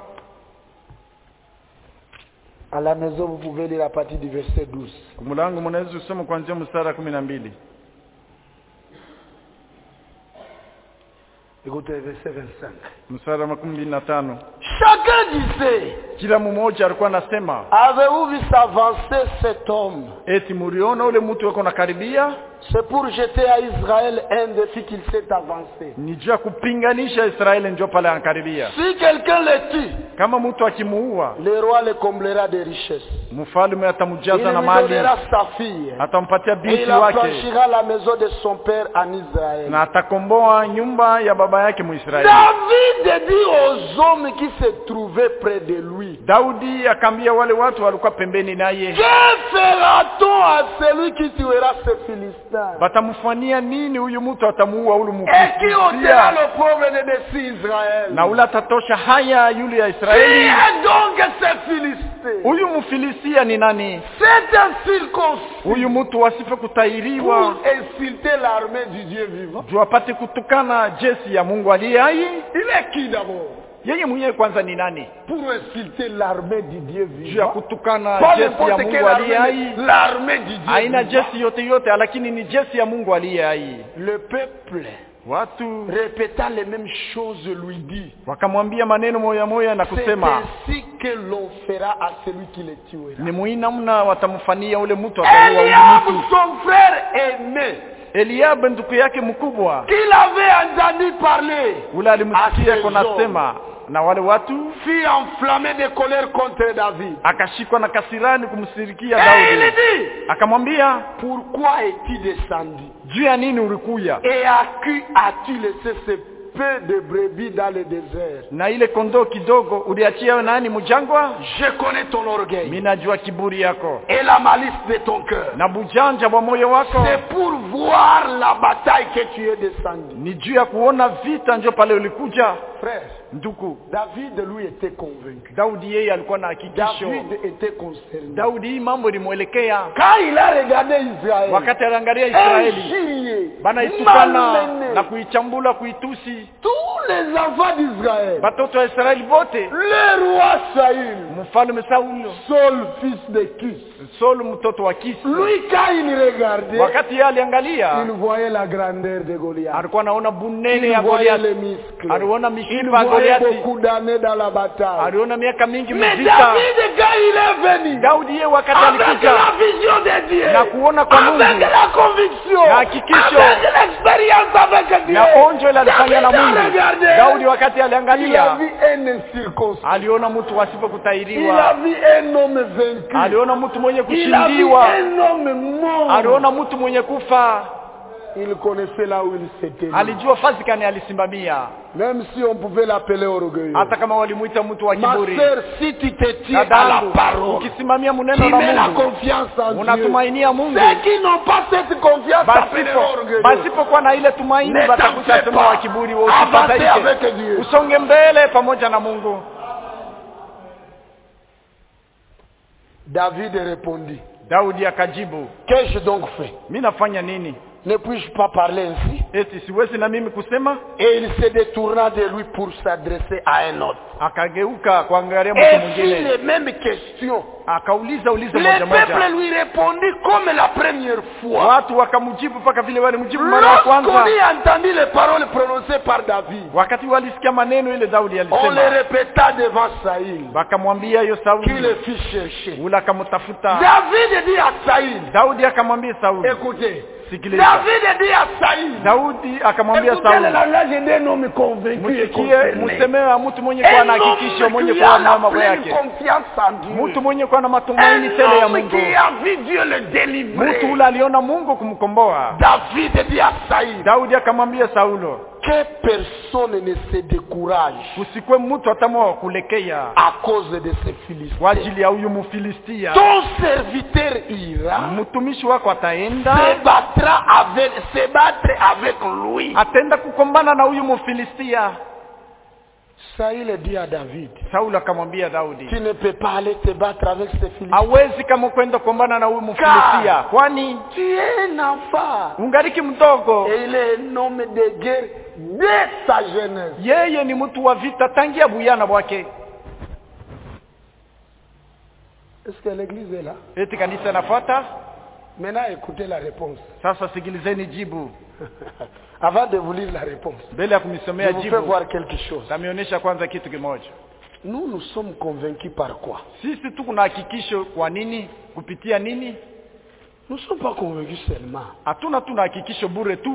À la maison, vous pouvez lire à partir du verset 12. kumulangu mnaweza kusoma kuanzia mstari kumi na mbili Écoutez le verset 25. mstari wa makumi mbili na tano Chacun disait, kila mmoja alikuwa anasema avez-vous vu s'avancer cet homme eti muriona ule mtu weko nakaribia C'est pour jeter à Israël un défi qu'il s'est avancé. ni juu ya kupinganisha israeli njo pale anakaribia Si quelqu'un le tue, kama mtu akimuua le roi le comblera de richesses. mfalme Il atamjaza na lui mali donnera sa fille. atampatia Et binti il wake affranchira la maison de son père en Israël. na atakomboa nyumba ya baba yake muisraeli David dit aux hommes qui se trouvaient près de lui, daudi akaambia wale watu walikuwa pembeni naye que fera-t-on à celui qui tuera ce Philistin batamfanyia nini huyu mtu atamuua ule et qui ôtera mfilistia le pauvre de dessus Israël na ule atatosha haya yule ya Qui israeli est donc ce Philistin huyu mfilistia ni nani C'est un circoncis huyu mtu wasife kutahiriwa pour insulter l'armée du Dieu vivant. juu apate kutukana jeshi ya mungu aliye hai Il est qui d'abord yeye mwenyewe kwanza ni nani Pour insulter l'armée du Dieu juu ya vivant. kutukana Pas jeshi ya n'importe mungu quelle aliye armée, hai mais l'armée du Dieu haina vivant. jeshi yote yote lakini ni jeshi ya mungu aliye hai Le peuple, watu répétant les mêmes choses, lui dit wakamwambia maneno moya moya na C'est kusema ainsi que l'on fera à celui qui le tuera. ni muhimu namna watamfanyia ule mtu ataua ule Eliab, mtu son frère aîné, eliab ndugu yake mkubwa qu'il avait entendu parler, ule alimsikia Asezo. konasema na wale watu fut enflammé de colère contre David. akashikwa na kasirani kumsirikia Et il daudi dit, akamwambia pourquoi es-tu descendu juu ya nini ulikuya Et à qui as-tu laissé ce peu de brebis dans le désert na ile kondoo kidogo uliachia nani mjangwa Je connais ton orgueil mi najua kiburi yako et la malice de ton cœur. na bujanja wa moyo wako C'est pour voir la bataille que tu es descendu. ni juu ya kuona vita njo pale ulikuja Frère, nduku David lui était convaincu. daudi yeye alikuwa na hakikisho David était concerné. daudi hii mambo ilimwelekea Quand il a regardé Israël, wakati aliangalia israeli injurié, banaitukana malmené, na kuichambula kuitusi tous les enfants d'Israël, batoto wa israeli bote le roi Saül, mfalme saulo Saul fils de Kis, solo mtoto wa kisi lui quand il regardait, wakati yeye aliangalia il voyait la grandeur de Goliath. alikuwa anaona bunene Il ya voyait goliati les muscles. aliona Il mishipa ya voyait goliati beaucoup d'années dans la bataille. aliona miaka mingi Mais mvita David, quand il est venu, daudi yeye wakati avec alikuja la vision de Dieu, na kuona kwa avec Mungu la conviction, na hakikisho, avec l'expérience avec Dieu, na onjo ile alifanya na David a mungu regardé, daudi wakati il a aliangalia vu un incirconcis. aliona mtu asipo Il a kutahiriwa vu un homme vaincu. aliona mtu mwenye Il a vu kushindiwa un homme mort. aliona mtu mwenye kufa Il connaissait là où il s'était. mis. alijua fasi kani alisimamia Même si on pouvait l'appeler orgueilleux. hata kama walimwita mtu wa Ma kiburi sœur, si tu te tiens à la dadangu parole, ukisimamia tu mneno mets la la mungu confiance en Dieu. unatumainia mungu Ceux qui n'ont pas cette confiance s'appellent basipo orgueilleux. basipokuwa na ile tumaini Ne watakuta t'en fais sema pas. wa kiburi wa Avancez usifadhaike avec Dieu. usonge mbele pamoja na mungu David répondit, daudi akajibu qu'ai-je donc fait mi nafanya nini Ne puis-je pas parler ainsi eti siwezi na mimi kusema Et il se détourna de lui pour s'adresser à un autre. akageuka kuangalia mtu Et fit mwingine les mêmes questions. akauliza uliza Le moja peuple moja lui répondit comme la première fois. watu wakamjibu mpaka vile walimjibu mara ya Lorsqu'on kwanza y entendit les paroles prononcées par David, wakati walisikia maneno ile daudi on les alisema répéta devant Saïl, wakamwambia hiyo qui sauli le fit chercher. ule akamtafuta David dit à Saïl, daudi akamwambia sauli écoutez, sikiliza David dit à Saïl, daudi akamwambia écoutez le sauli langage d'un homme convaincu et msikie concerné. msemewe wa mtu mwenye kuwa na Un hakikisho homme mwenye qui kuwa a na la mambo pleine yake confiance en Dieu. mtu mwenye kuwa na matumaini Un tele ya homme mungu qui a vu Dieu le délivrer. mtu ule aliona mungu kumkomboa David dit à Saïd daudi akamwambia saulo que personne ne se décourage kusikwe mtu atamwa wa kulekea à cause de ces kwa Philistins. ajili ya huyu mfilistia Ton serviteur ira mtumishi wako ataenda se battra avec, se battre avec lui. ataenda kukombana na huyu mfilistia Saïl dit à David, saulo akamwambia daudi tu ne peux pas aller te battre avec ces Philistins. hawezi kama kwenda kukombana na huyu mfilistia kwani Tu es un enfant. ungariki mdogo Et il est un homme de guerre dès sa jeunesse. yeye ni mtu wa vita tangia buyana bwake Est-ce que l'église est là eti kanisa nafuata Maintenant, écoutez la réponse. sasa sikilizeni jibu Avant de vous lire la réponse, mbele ya je kumisomea vous fais jibu voir quelque chose. tamionyesha kwanza kitu kimoja Nous, nous sommes convaincus par quoi sisi tu kuna hakikisho kwa nini kupitia nini Nous ne sommes pas convaincus seulement. hatuna tuna hakikisho bure tu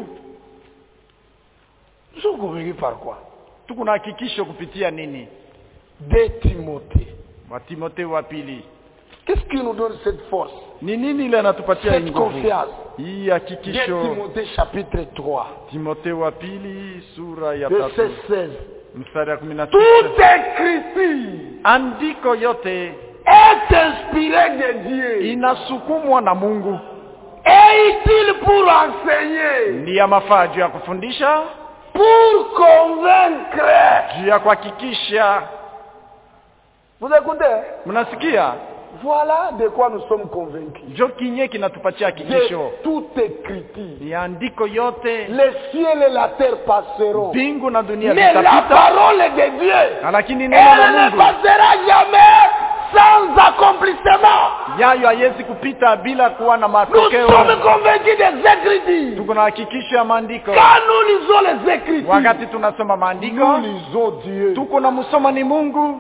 Nous sommes convaincus par quoi tu kuna hakikisho kupitia nini De Timothée. wa timotheo wa pili Qu'est-ce qui nous donne cette force ni nini ile anatupatia hii Cette nguvu confiance. hii De hakikisho Timothée chapitre 3, timotheo wa pili sura ya verset tatu 16. mstari ya kumi na Toute tisa écriture andiko yote est inspirée de Dieu inasukumwa na mungu et utile pour enseigner, ni ya mafaa juu ya kufundisha pour convaincre. juu ya kuhakikisha Vous écoutez mnasikia Voilà de quoi nous sommes convaincus. njo kinye kinatupatia hakikisho De toute écriture. ni andiko yote Le ciel et la terre passeront. mbingu na dunia Mais la vitapita parole de Dieu, lakini elle neno la ne mungu passera jamais sans accomplissement. yayo haiwezi kupita bila kuwa na Nous matokeo sommes convaincus des Écritures. tuko na hakikisho ya maandiko Quand nous lisons les Écritures, wakati tunasoma maandiko nous lisons Dieu. tuko na msoma ni mungu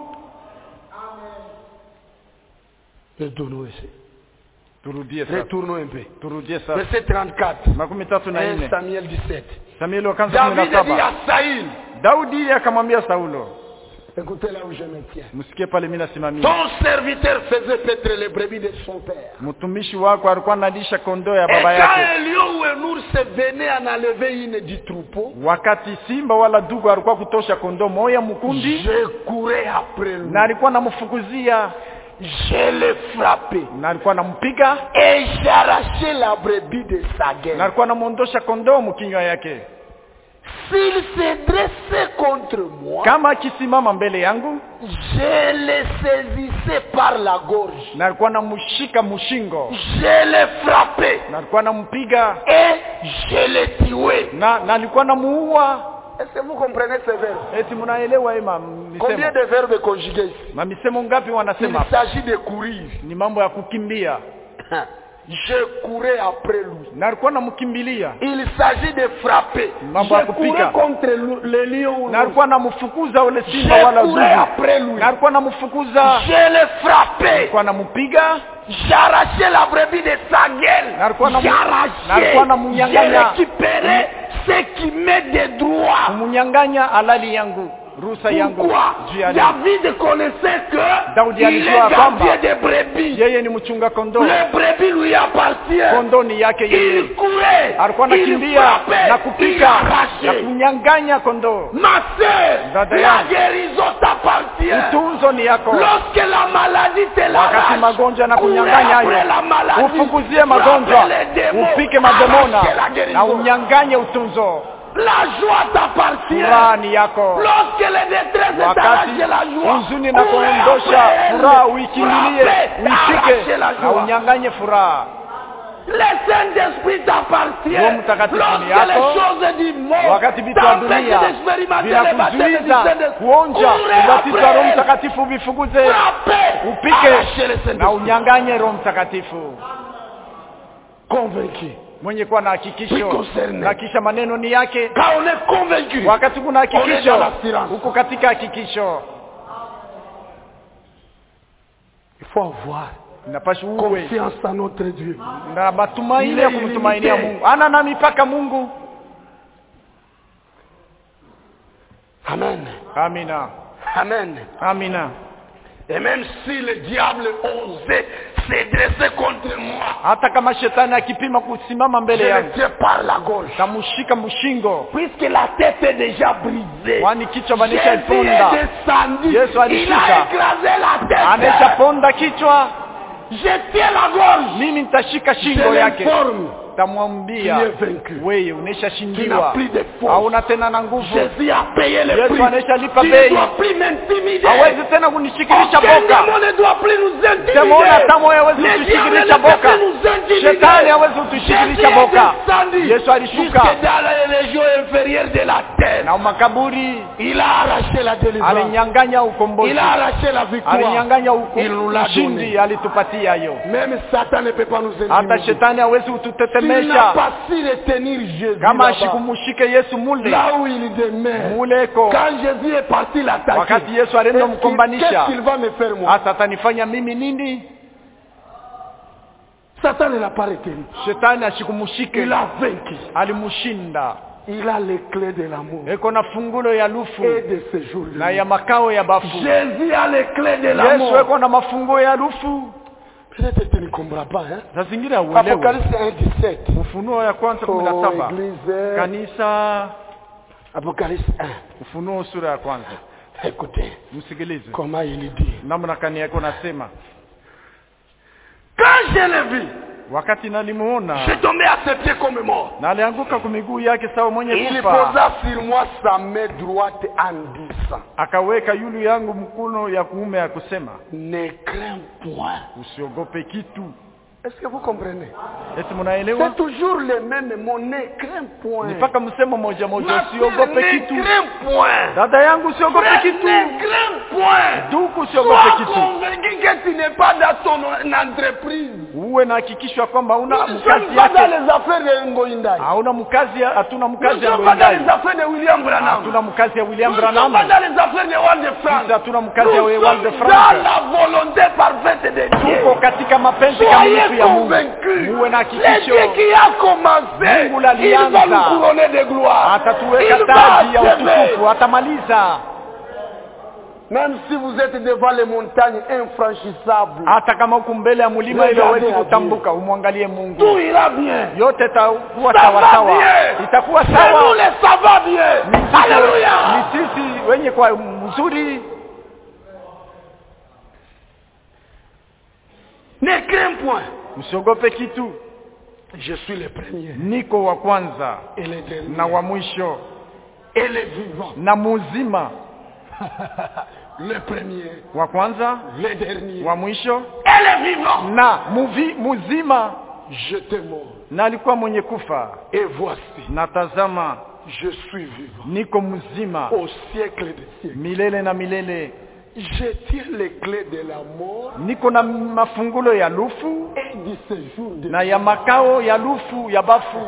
Retournons ici. turudie sasa Retournons un peu. turudie sasa Verset 34. makumi tatu na 1 nne Samuel 17. samueli wa kwanza kumi David na dit à saba Saïl, daudi akamwambia saulo écoutez là où je me tiens. msikie pale mi nasimamia Ton serviteur faisait paître les brebis de son père. mtumishi wako alikuwa analisha kondoo ya Et baba quand yake un lion ou un ours venait en enlever une du troupeau, wakati simba wala dugu alikuwa kutosha kondoo moya mkundi je courais après lui. na alikuwa anamfukuzia Je l'ai frappé. na alikuwa anampiga Et j'arrachais la brebis de sa na gueule. alikuwa anamwondosha kondoo mkinywa yake S'il se dressait contre moi, kama akisimama mbele yangu je le saisissais par la gorge. na alikuwa anamshika mshingo Je l'ai frappé. na alikuwa anampiga Et je l'ai tué. na na alikuwa anamuua Est-ce que vous comprenez ces verbes eti mnaelewa hii Combien mamisemo de verbes conjugués ici mamisemo ngapi Il wanasema hapa? s'agit de courir. ni mambo ya kukimbia Je courais après lui. na alikuwa anamkimbilia Il s'agit de frapper. Mambo ya Je kupiga. courais contre le, le lion ou na l'ours. alikuwa anamfukuza ule Je simba wala courais dugu après lui. na alikuwa anamfukuza Je l'ai frappé. alikuwa anampiga J'arrachais la brebis de sa gueule. Na alikuwa anamu- na J'arrachais. alikuwa anamunyang'anya. J'ai récupéré ce qui m'est de droit. kumunyang'anya halali yangu ruhusa yangu Pourquoi juu ya nini David connaissait que Daudi il alijua est kwamba gardien des brebis. yeye ni mchunga kondoo Les brebis lui appartiennent. kondoo ni yake yeye Il courait, alikuwa il anakimbia frappait, na il kupika na arrachait. kunyang'anya kondoo Ma sœur, Dada la yangu. guérison t'appartient. utunzo ni yako Lorsque la maladie te wakati l'arrache, magonjwa na courez kunyang'anya après hayo la maladie. ufukuzie magonjwa Frappez les démons, upike mademona arrachez la na guérison. unyang'anye utunzo La joie t'appartient. furaha ni yako Lorsque les détresses wakati t'arrachent la joie, huzuni na courez kuondosha après elle. furaha uikimbilie Frappez, uishike arrachez la na joie. unyang'anye furaha Le Saint-Esprit t'appartient. Roho Mtakatifu Lorsque ni yako. les choses du monde wakati vitu vya t'empêchent dunia d'expérimenter le baptême du vinakuzuiza Saint-Esprit, kuonja courez ubatizo wa après roho elle. mtakatifu vifukuze Frappez, upike arrachez le na Saint-Esprit. unyang'anye roho mtakatifu Convaincu. mwenye kuwa na Oui, hakikisho concerné. na kisha maneno ni yake Quand on est convaincu, wakati kuna On est hakikisho dans l'assurance. huko katika hakikisho il faut avoir napasha uwe confiance en notre Dieu. na matumaini Ile ya kumtumainia ilimite. mungu ana na mipaka mungu Amen. amina Amen. amina Et même si le diable osait se dresser contre moi, hata kama shetani akipima kusimama je mbele le yangu tiens par la gauche. tamushika mshingo Puisque la tête est déjà brisée. kwani kichwa Jésus manisha est iponda descendu. Yesu Il alishuka. a écrasé la tête. ameshaponda kichwa Je tiens la gorge. mimi nitashika Je shingo yake l'informe. tamwambia Tu es vaincu. wewe Tu n'as uneshashindiwa plus de force. hauna tena na nguvu Jésus a payé le Yesu prix. ameshalipa Tu bei. ne dois plus m'intimider. hawezi tena kunishikilisha Aucun boka démon ne doit plus nous intimider. Demoni hata moyo hawezi Le kutushikilisha diable ne boka. peut plus nous intimider. Shetani hawezi kutushikilisha Jésus est boka. descendu Yesu alishuka. jusque dans les régions inférieures de la terre. na makaburi Il a arraché la délivrance. alinyang'anya ukombozi Il a arraché la victoire. alinyang'anya uko- Il nous l'a ushindi donné. alitupatia hiyo Même Satan ne peut pas nous hata intimider. shetani hawezi Tu n'as kututetemesha pas su retenir Jésus kama là-bas. ashikumushike yesu mule là où il demeure. muleko Quand Jésus est parti l'attaquer, wakati yesu alienda est-ce qu'il- mkombanisha qu'est-ce qu'il va me faire moi hasa atanifanya mimi nini Satan ne l'a pas retenu. shetani ashikumushike Il a vaincu. alimushinda Il a les clés de l'amour eko na fungulo ya lufu et de ce jour na ya makao ya bafu Jésus a les clés de yesu l'amour. eko na mafunguo ya lufu Peut-être que tu ne comprends pas. Hein? za zingine hauelewi Apocalypse 1, 17. ufunuo ya kwanza kumi na Oh, saba église. kanisa Apocalypse 1. ufunuo sura ya kwanza Écoutez msikilize comment il dit. namna kani yako nasema Quand je l'ai vu, wakati nalimuona je tombé à ses pieds comme mort. na alianguka kwa miguu yake sawa mwenye Il kufa posa sur moi sa main droite en disant akaweka yulu yangu mkono ya kuume ya kusema Ne crains point. usiogope kitu Est-ce que vous comprenez eti mnaelewa C'est toujours le même mot. Ne crains point. ni mpaka msemo moja moja Ma sœur, usiogope ne kitu crains point. dada yangu usiogope Frère, kitu ne crains point. duku usiogope Sois kitu convaincu que tu n'es pas dans ton entreprise. uwe na hakikisho kwamba Nous hauna ne mkazi sommes pas dans yake les affaires de Ngoïndai. hauna mkazi ya- hatuna Nous ne mkazi ya sommes pas dans Wendai les affaires de William Branham. hatuna mkazi ya Nous William ne sommes Branham pas dans les affaires de Walt de France. Sisi hatuna mkazi Nous ya sommes Walt de dans France la volonté parfaite de Dieu. tuko katika mapenzi Soyez kamilifu ya Mungu convaincus. muwe na Le hakikisho Dieu qui a commencé, Mungu il va l'alianza. nous couronner de gloire. atatuweka Il va taji ya achever. utukufu atamaliza Même si vous êtes devant les montagnes infranchissables, hata kama huku mbele ya mlima ile Regardez hawezi à kutambuka umwangalie Mungu tout ira bien. yote itakuwa Ça sawa va sawa bien. itakuwa C'est nous sawa les ça va bien. Ni sisi- Alléluia. ni sisi wenye kwa mzuri Ne crains point. usiogope kitu Je suis le premier niko wa kwanza et le dernier na wa mwisho et le vivant. na muzima Le premier, wa kwanza le dernier wa mwisho et le vivant. na muvi, muzima Je te mort na alikuwa mwenye kufa et voici, na tazama je suis vivant niko mzima au siècle des siècles. milele na milele Je tiens les clés de la mort niko na mafungulo ya lufu et du séjour de na ya makao ya lufu ya bafu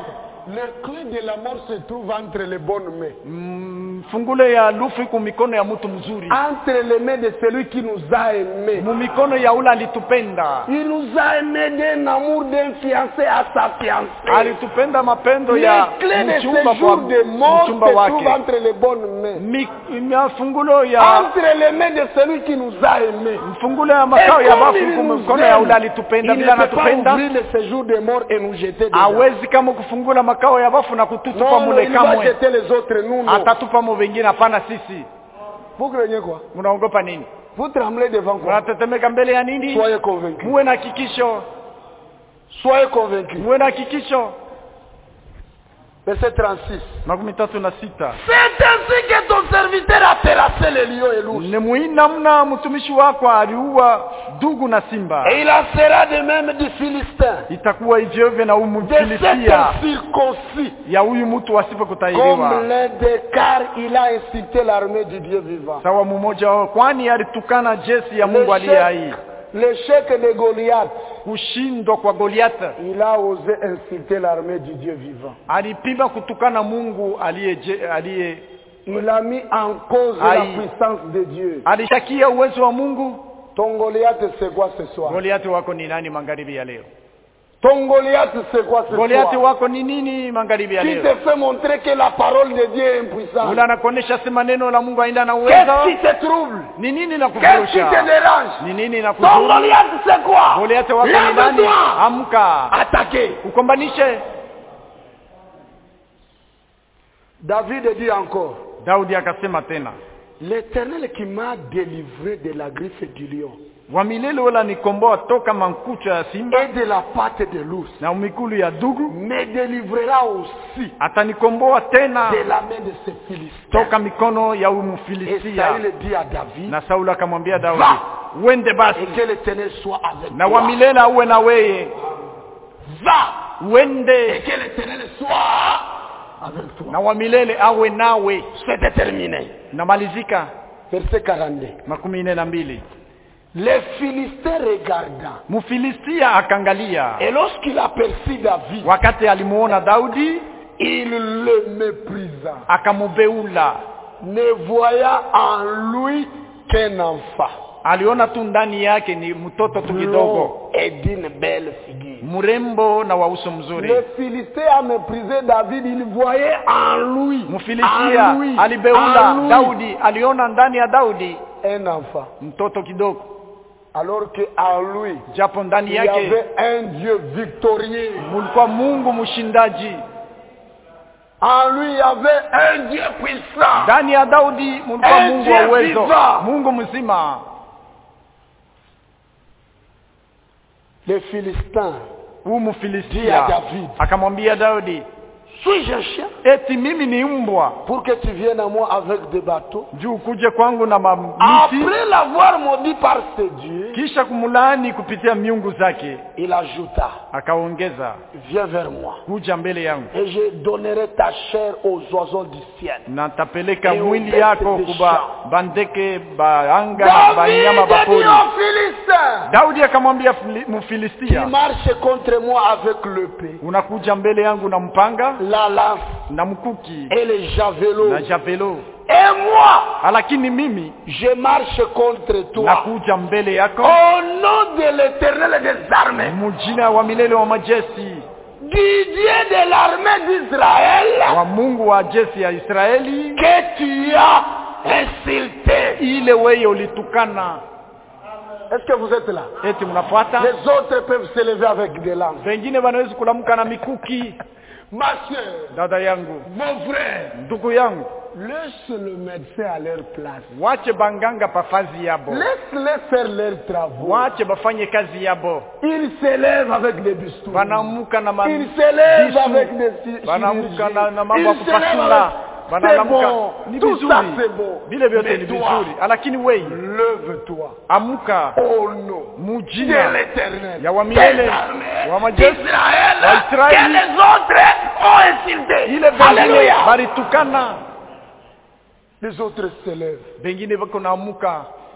Le clé de la mort se trouve entre les bonnes mains. Mm, fungulo ya lufu iko mikono ya mtu mzuri Entre les mains de celui qui nous a aimés. mu mikono ya ule alitupenda Il nous a aimés d'un amour d'un fiancé à sa fiancée. alitupenda mapendo Les ya clés de mchumba ce kwa jour de mort se mchumba trouvent wake entre les bonnes mains. Mi- mafungulo ya Entre les mains de celui qui nous a aimés. mfungulo ya Et makao ya comme bafu il iko nous mikono ya ule aime, alitupenda il ne bila peut pas anatupenda ouvrir le séjour de mort et nous jeter dedans. hawezi kama kufungula makao ya bafu na kututupa Non, non, mule il va kamwe jeter les autres, nous, non. atatupa mu vingine hapana sisi Vous craignez quoi mnaogopa nini Vous tremblez devant quoi mnatetemeka mbele ya nini Soyez convaincus. muwe na hakikisho Soyez convaincus. muwe na hakikisho Verset 36. makumi tatu na sita C'est ainsi que ton serviteur a terrassé les lions et l'ours. ni muhimu namna mtumishi wako aliua dugu na simba Et il en sera de même du Philistin. itakuwa hivyo hivyo na huyu De cet mfilistia circoncis. ya huyu mtu asipo Comme kutahiriwa l'un des car il a insulté l'armée du Dieu vivant. sawa mmoja wao kwani alitukana jeshi ya mungu aliye hai L'échec l'échec de Goliath, kushindwa kwa goliata il a osé insulter l'armée du Dieu vivant. alipima kutukana mungu aliye je- aliye Il a mis en cause la Aïe. puissance de Dieu. alishakia uwezo wa mungu Ton Goliath, c'est quoi ce soir goliati wako ni nani magharibi ya leo Ton Goliath, c'est quoi ce goliati soir wako ni nini magharibi ya Qui leo te fait montrer que la parole de Dieu est impuissante ule anakuonyesha sema neno la mungu aenda na Qu'est-ce uwezo qui te trouble ni nini na Qu'est-ce qui te kufurusha dérange ni nini na Ton kuzuru Goliath, c'est quoi goliati wako ni nani Lève-toi amka Attaquez ukombanishe David dit encore daudi akasema tena L'éternel qui m'a délivré de la griffe du lion wa milele ule nikomboa toka mankucha ya simba et de la patte de l'ours na mikulu ya dugu me délivrera aussi atanikomboa tena de la main de ces Philistins. toka mikono ya huyu Et mfilistia Saül dit à David na sauli akamwambia daudi Va! uende basi et que l'éternel soit avec na toi. wa milele auwe na weye Va et uende que l'éternel soit avec toi. na wa milele awe nawe C'est déterminé. namalizika Verset 42. makumi nne na mbili Les Philistins regardant. mfilistia akaangalia Et lorsqu'il aperçut David, wakati alimuona daudi il le méprisa, akamubeula ne voyant en lui qu'un enfant. aliona tu ndani yake ni mtoto tu kidogo Long et d'une belle figure. mrembo na wa uso mzuri Le Philistin a méprisé David, il voyait en lui, mfilistia en lui, alibeula en lui, daudi aliona ndani ya daudi un enfant. mtoto kidogo Alors que en lui, japo ndani il y yake avait un Dieu victorieux. mulikuwa mungu mshindaji En lui, il y avait un Dieu puissant. ndani ya daudi mulikuwa Eh, mungu wa Dieu uwezo vivant. mungu mzima Les Philistins, huu Dia mfilistia David. akamwambia daudi suis-je un chien eti mimi ni mbwa pour que tu viennes à moi avec des bateaux juu kuje kwangu na mamiti Après l'avoir maudit par ses dieux, kisha kumlaani kupitia miungu zake il ajouta, akaongeza viens vers moi kuja mbele yangu et je donnerai ta chair aux oiseaux du ciel. na tapeleka Et mwili ubete yako de kuba champ. bandeke baanga na David banyama dit bapori aux Philistins, daudi akamwambia Fili- tu mfilistia marches contre moi avec l'épée, unakuja mbele yangu na mpanga la lance na mkuki et les javelots. na javelo Et moi, lakini mimi je marche contre toi. nakuja mbele yako Au nom de l'éternel des armées, mujina wa milele wa majeshi du Dieu de l'armée d'Israël, wa mungu wa jeshi ya israeli que tu as insulté. ile weye ulitukana Est-ce que vous êtes là eti mnafuata Les autres peuvent se lever avec des lances. wengine wanawezi kulamka na mikuki Ma soeur, dada yangu mon frère, ndugu yangu laisse le médecin à leur place. wache banganga pafazi yabo Laisse-les faire leurs travaux. wache bafanye kazi yabo Ils se lèvent avec des bistous. banamuka na ma- Ils se lèvent bisu. avec des chi- banamuka na, na chirurgies. mambo ya Ils se lèvent kupasula avec... C'est banalamuka bon. ni Tout vizuri ça c'est bon. vile vyote Mais ni toi, vizuri lakini wei lève-toi. amuka Au nom de mujina l'éternel. ya wa milele des armées wa majeshi d'Israël wa Israeli. que les autres ont insulté. ile vengine Alléluia. balitukana Les autres se lèvent. vengine vako naamuka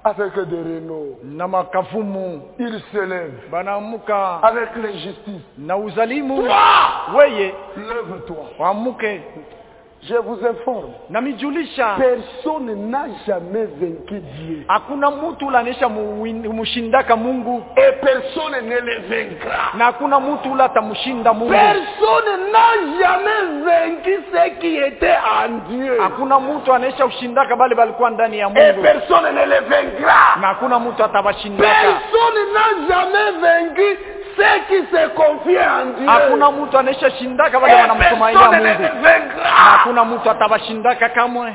avec des rénaux. na makavumu Il se lève banaamuka avec l'injustice. na uzalimu Toi, weye lève-toi. waamuke Je vous informe, na mijulisha personne n'a jamais vaincu Dieu. hakuna mtu ule anesha mushindaka mungu Et personne ne le vaincra. na hakuna mtu ule atamshinda mungu Personne n'a jamais vaincu ce qui était en Dieu. hakuna mtu anesha ushindaka bale balikuwa ndani ya Et mungu personne ne le vaincra. na hakuna mtu atabashindaka Personne n'a jamais vaincu ceux qui se confient en Dieu. hakuna mtu anesha shindaka Et bale wanamtumainia personne ne mungu le na vaincra. hakuna mtu atabashindaka kamwe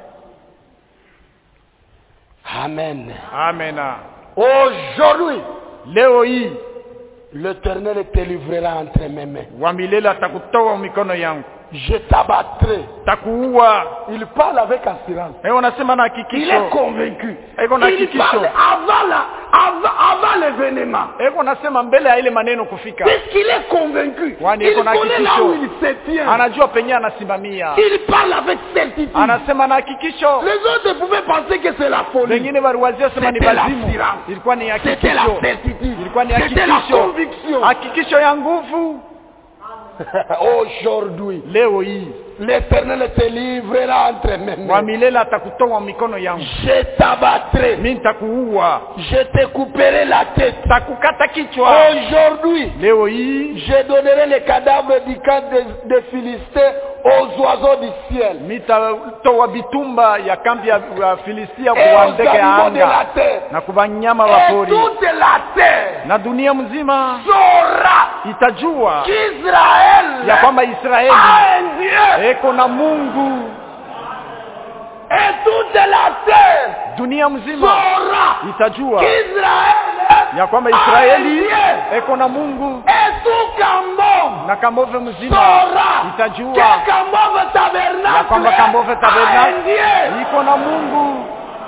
Amen. amena Aujourd'hui, leo hii l'Éternel te livrera entre mes mains. wa milele atakutoa mikono yangu Je t'abattrai. takuua Il parle avec assurance. Eh, unasema na Il est hakikisho convaincu. Eko na Il hakikisho. parle avant, la, avant, avant l'événement. eko nasema mbele ya ile maneno kufika Puisqu'il est convaincu. Kwani Il eko na connaît là hakikisho. où il se tient. anajua penye anasimamia Il parle avec certitude. anasema na hakikisho Les autres pouvaient penser que c'est la folie. wengine waliwazia sema ni C'était la bazimu assurance. ilikuwa ni C'était la hakikisho certitude. ilikuwa ni C'était la hakikisho conviction. hakikisho ya nguvu Aujourd'hui, leo hii l'Éternel te livrera entre mes wa mains. milele atakutoa mikono yangu Je t'abattrai. mi nitakuua Je te couperai la tête. takukata kichwa Aujourd'hui, leo hii je donnerai les cadavres du camp des, des Philistins aux oiseaux du ciel mitatoa bitumba ya kambi ya ya filistia et kuwa aux ndege ya animaux de anga la terre. na kwa wanyama wa Et pori toute la terre na dunia mzima saura itajua qu'Israël ya kwamba Israeli a un Dieu. eko na Mungu. Et toute la terre Dunia mzima saura itajua qu'Israël ya kwamba a un Israeli Dieu. eko na Mungu, Et tout Cambon na Kambove mzima saura itajua que Cambove tabernacle ya kwamba Kambove a un tabernacle Dieu. iko na Mungu.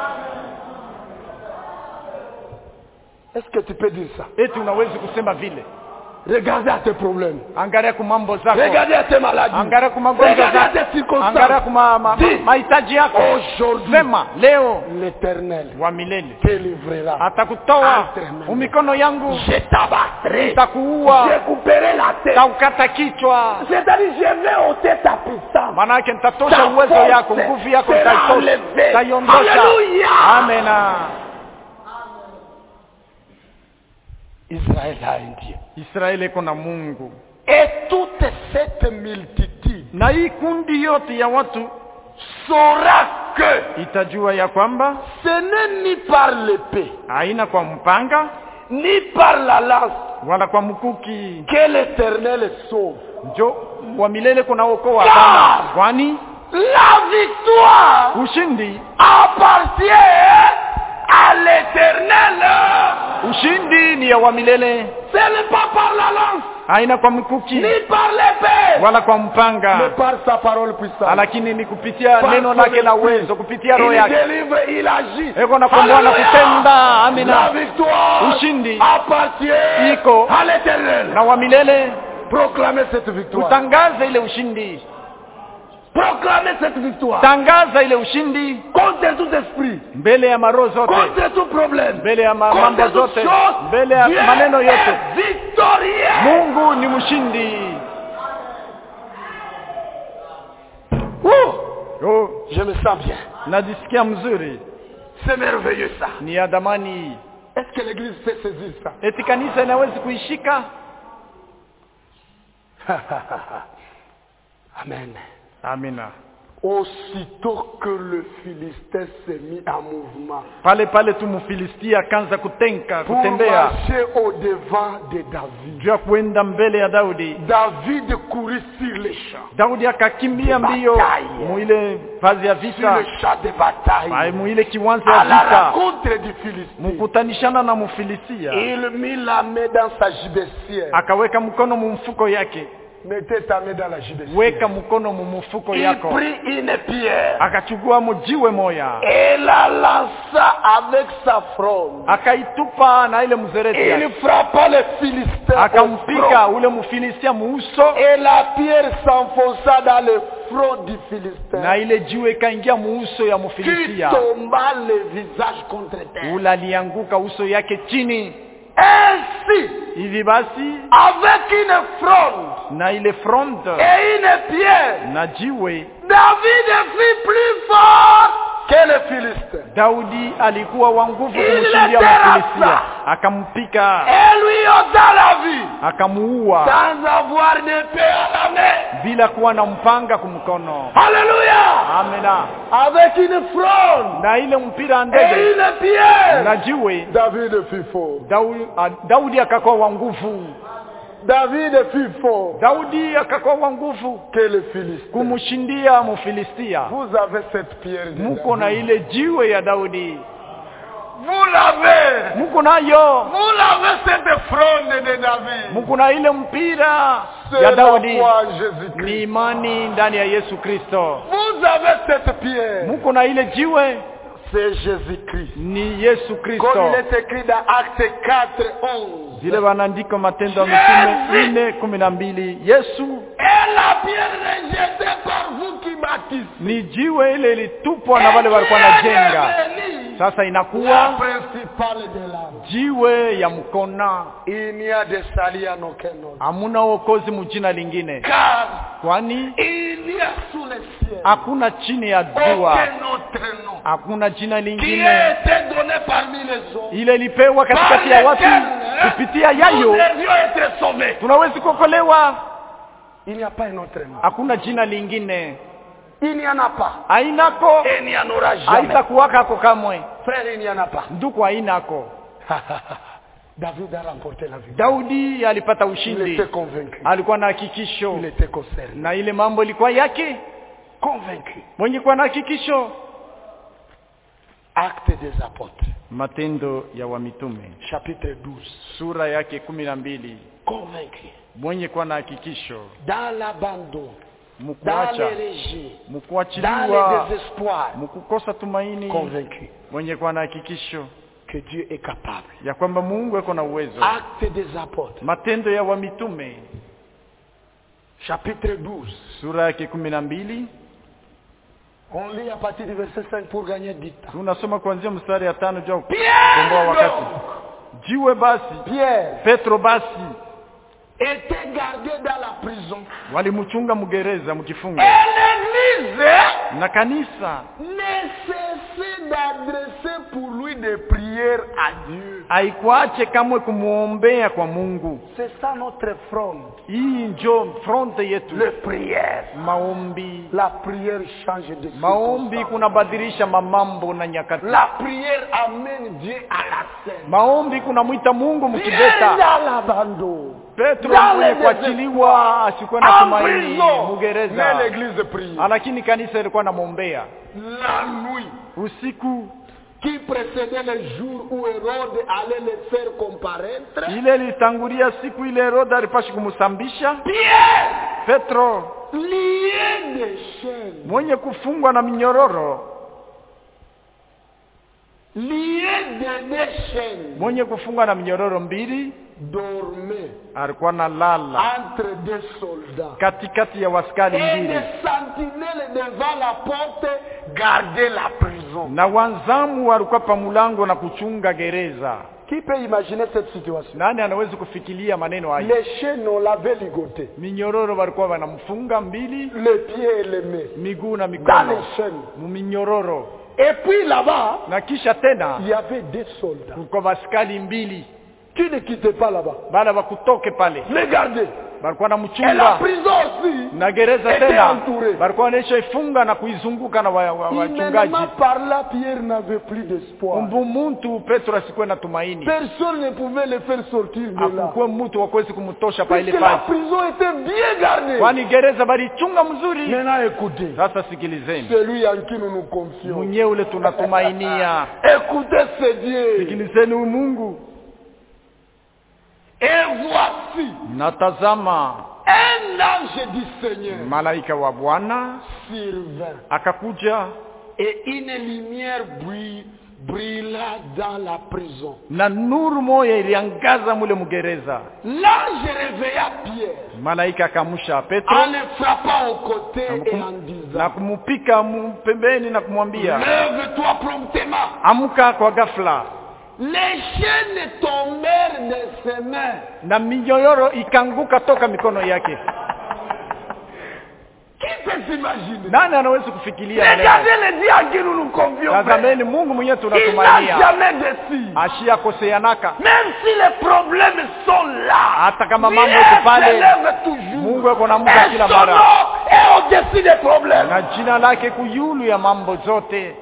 Est-ce que tu peux dire ça Eti unawezi kusema vile? Regardez à tes problèmes. Angalia ku mambo zako, Regardez à tes maladies. angalia ku magonjwa Regardez à zako, tes circonstances. angalia ku ma- ma- Dis, mahitaji yako. Aujourd'hui, Sema leo l'Éternel wa milele te livrera. atakutoa Entre mes mains. umikono yangu, Je t'abattrai. takuua, Je couperai la tête. taukata kichwa. C'est-à-dire, je vais ôter ta puissance. maana yake nitatosha Ta uwezo force yako nguvu yako sera nitaitosha enlevée. nitaiondosha Alléluia. amena Israël a un Dieu. israeli iko na mungu Et toute cette multitude na hii kundi yote ya watu saura que itajua ya kwamba ce n'est ni par l'épée, haina kwa mpanga ni par la lance wala kwa mkuki que l'Éternel sauve. njo wa milele kunaokoa Ah! hapana kwani La victoire ushindi appartient à l'Éternel. ushindi ni ya wa milele Ce n'est pas par la lance, haina kwa mkuki ni par l'épée, wala kwa mais mpanga par sa parole puissante. lakini ni kupitia Par neno son lake la esprit. uwezo kupitia roho Il yake délivre, il agit. eko na komboa na Alléluia. kutenda La amina victoire Ushindi. appartient Iko. à l'Éternel. na wa milele Proclamez cette victoire. tutangaze ile ushindi Proclamez cette victoire. tangaza ile ushindi Contre tout esprit. mbele ya maroho zote Contre tout problème. mbele ya ma- mambo Contre toute zote chose. mbele ya Dieu maneno yote est victorieux. mungu ni mshindi Ouh, oh, Je me sens bien. najisikia mzuri C'est merveilleux ça. ni ya damani Est-ce que l'église peut saisir ça eti kanisa inawezi kuishika Amen. amina Aussitôt que le Philistin s'est mis en mouvement pale pale tu mfilistia akaanza kutenka pour kutembea marcher au devant de David, juu ya kuenda mbele ya daudi David courut sur les champs, daudi akakimbia mbio Bataille. muile vazi ya sur vita le champ de bataille, Ai, muile kiwanja à ya la vita rencontre du Philistin. mkutanishana na mfilisia Il mit la main dans sa gibecière akaweka mkono mumfuko yake Mettez ta main dans la JBC. weka mkono mumufuko Il yako prit une pierre akachukua mjiwe moya et la lança avec sa fronde. akaitupa na ile mzereti Il yake frappa les Philistins. au akampika front. ule mfilistia muuso Et la pierre s'enfonça dans le front du Philistin. na ile jiwe ikaingia muuso ya Qui mfilistia tomba le visage contre terre. ule alianguka uso yake chini Ainsi, hivi basi avec une fronde na ile front et une pierre, na jiwe David fut plus fort que les Philistins. daudi alikuwa wa nguvu Il kumshindia le mfilistia terrassa. akampika Et lui ôta la vie akamuua sans avoir d'épée à la main. bila kuwa na mpanga kumkono Alléluia. amena Avec une fronde na ile mpira et ndege une pierre, na jiwe David fut fort. Daudi, a- Daudi akakuwa wa nguvu David fut fort Daudi akakuwa wa nguvu que les Philistins. kumshindia Mfilistia. Vous avez cette pierre de Muko na David. ile jiwe ya Daudi, Vous l'avez. muko nayo, Vous l'avez cette fronde de David. muko na ile mpira C'est ya la Daudi, foi en ni Jésus-Christ. imani ndani ya Yesu Kristo. Vous avez cette pierre. Muko na ile jiwe, C'est Jésus-Christ. ni Yesu Comme Kristo. il est écrit dans Acte 4, 11. Vile wanaandika Matendo ya Mitume nne kumi na mbili Yesu Et la pierre rejetée par vous qui bâtissez. ni jiwe ile ilitupwa na wale walikuwa wanajenga, Devenu sasa La inakuwa principale de l'âme. jiwe ya mkona. Il n'y a de salut en aucun autre. Hamuna wokozi mujina lingine, Car kwani il n'y a sous le ciel hakuna chini ya jua, aucun autre nom hakuna jina qui lingine a été donné parmi les hommes. ile ilipewa katikati ya watu. Kupitia nous yayo devions être sauvés. tunawezi kuokolewa. Il n'y a pas un autre nom. Hakuna jina lingine, Il n'y en a pas. ainako Et il n'y en aura jamais. haitakuwakako kamwe. Frère, il n'y en a pas. Nduku ainako. David a remporté la vie. Daudi alipata Il ushindi, était convaincu. alikuwa na hakikisho Il était concerné. na ile mambo ilikuwa yake, Convaincu. mwenye kuwa na hakikisho. Acte des apôtres. Matendo ya Wamitume Chapitre 12. sura yake kumi na mbili Convaincu. mwenye kuwa na hakikisho Dans l'abandon. Dans mkuacha les régies. Dans mkuachiliwa les désespoirs. mkukosa tumaini Convaincu mwenye kuwa na hakikisho que Dieu est capable. ya kwamba Mungu ako na uwezo. Acte des apôtres. Matendo ya Wamitume Chapitre 12. sura yake kumi na mbili On lit à partir du verset 5 pour gagner du temps. tunasoma kuanzia mstari ya tano juu ya kukomboa Pierre wakati. donc, Jiwe basi, Pierre Petro basi était gardé dans la prison. walimchunga mgereza Et mkifunga, l'église na kanisa ne cessait d'adresser pour lui des prières à Dieu. haikuache kamwe kumwombea kwa Mungu. C'est ça notre front. Hii njo fronte yetu, Les prières. maombi. La prière change de Maombi circonstance. kunabadilisha mamambo na nyakati. La prière amène Dieu à la scène. Maombi kunamwita Mungu Pierre mkibeta. dans l'abandon. Petro Dans mwenye les kuachiliwa asikuwa na En tumaini prison. mugereza, Mais l'église prie. lakini kanisa ilikuwa namwombea La nuit usiku. qui précédait le jour où Hérode allait le faire comparaître. Ile ilitangulia siku ile Herode alipashi kumsambisha Pierre, Petro lié de chaînes, mwenye kufungwa na minyororo, lié de deux chaînes, mwenye kufungwa na minyororo mbili, dormait alikuwa na lala entre deux soldats. katikati ya waskari Et mbili, des sentinelles devant la porte gardaient la prison. na wanzamu walikuwa pa mulango na kuchunga gereza. Qui peut imaginer cette situation Nani anaweza kufikiria maneno haya? Les chaînes, on l'avait ligoté. Minyororo walikuwa wanamfunga mbili, Les pieds et les mains. miguu na Dans mikono les chaînes. muminyororo, Et puis là-bas, na kisha tena il y avait des soldats kulikuwa baskali mbili qui ne quittaient pas là-bas. baada wakutoke pale, Les garder. walikuwa Et la namchunga prison aussi. na gereza était tena entourée. walikuwa wanaishaifunga na kuizunguka na wa- wa- wachungaji. Humainement par là, Pierre n'avait plus d'espoir. Mbu muntu Petro asikuwe na tumaini, Personne ne pouvait le faire sortir de là. akukuwe mtu wakuwezi kumtosha pa ile Puisque la pale, prison était bien gardée. kwani gereza balichunga mzuri. Maintenant écoutez, Sasa sikilizeni, celui en qui nous nous confions. mwenyewe ule tunatumainia, Écoutez ce Dieu. sikilizeni huyu Mungu. Et voici Natazama un ange du Seigneur malaika wa bwana survint akakuja et une lumière brille- brilla dans la prison. na nuru moya iliangaza mule mgereza L'ange réveilla Pierre malaika akamusha petro en le frappant au côté na et kum- en na disant kumupika mu- pembeni na kumwambia Lève-toi promptement. amka kwa ghafla Les chaînes tombèrent de ses mains. na minyororo ikanguka toka mikono yake Qui peut s'imaginer nani anaweza kufikiria maneno Regardez haya? le Dieu à qui nous nous confions. frère. tazameni mungu mwenyewe Il n'a tunatumania jamais déçu. ashiyakoseanaka Même si les problèmes sont là, hata kama Dieu mambo iko se pale lève toujours. mungu ako na muda Et kila son mara nom est au-dessus des problèmes. na jina lake kuyulu ya mambo zote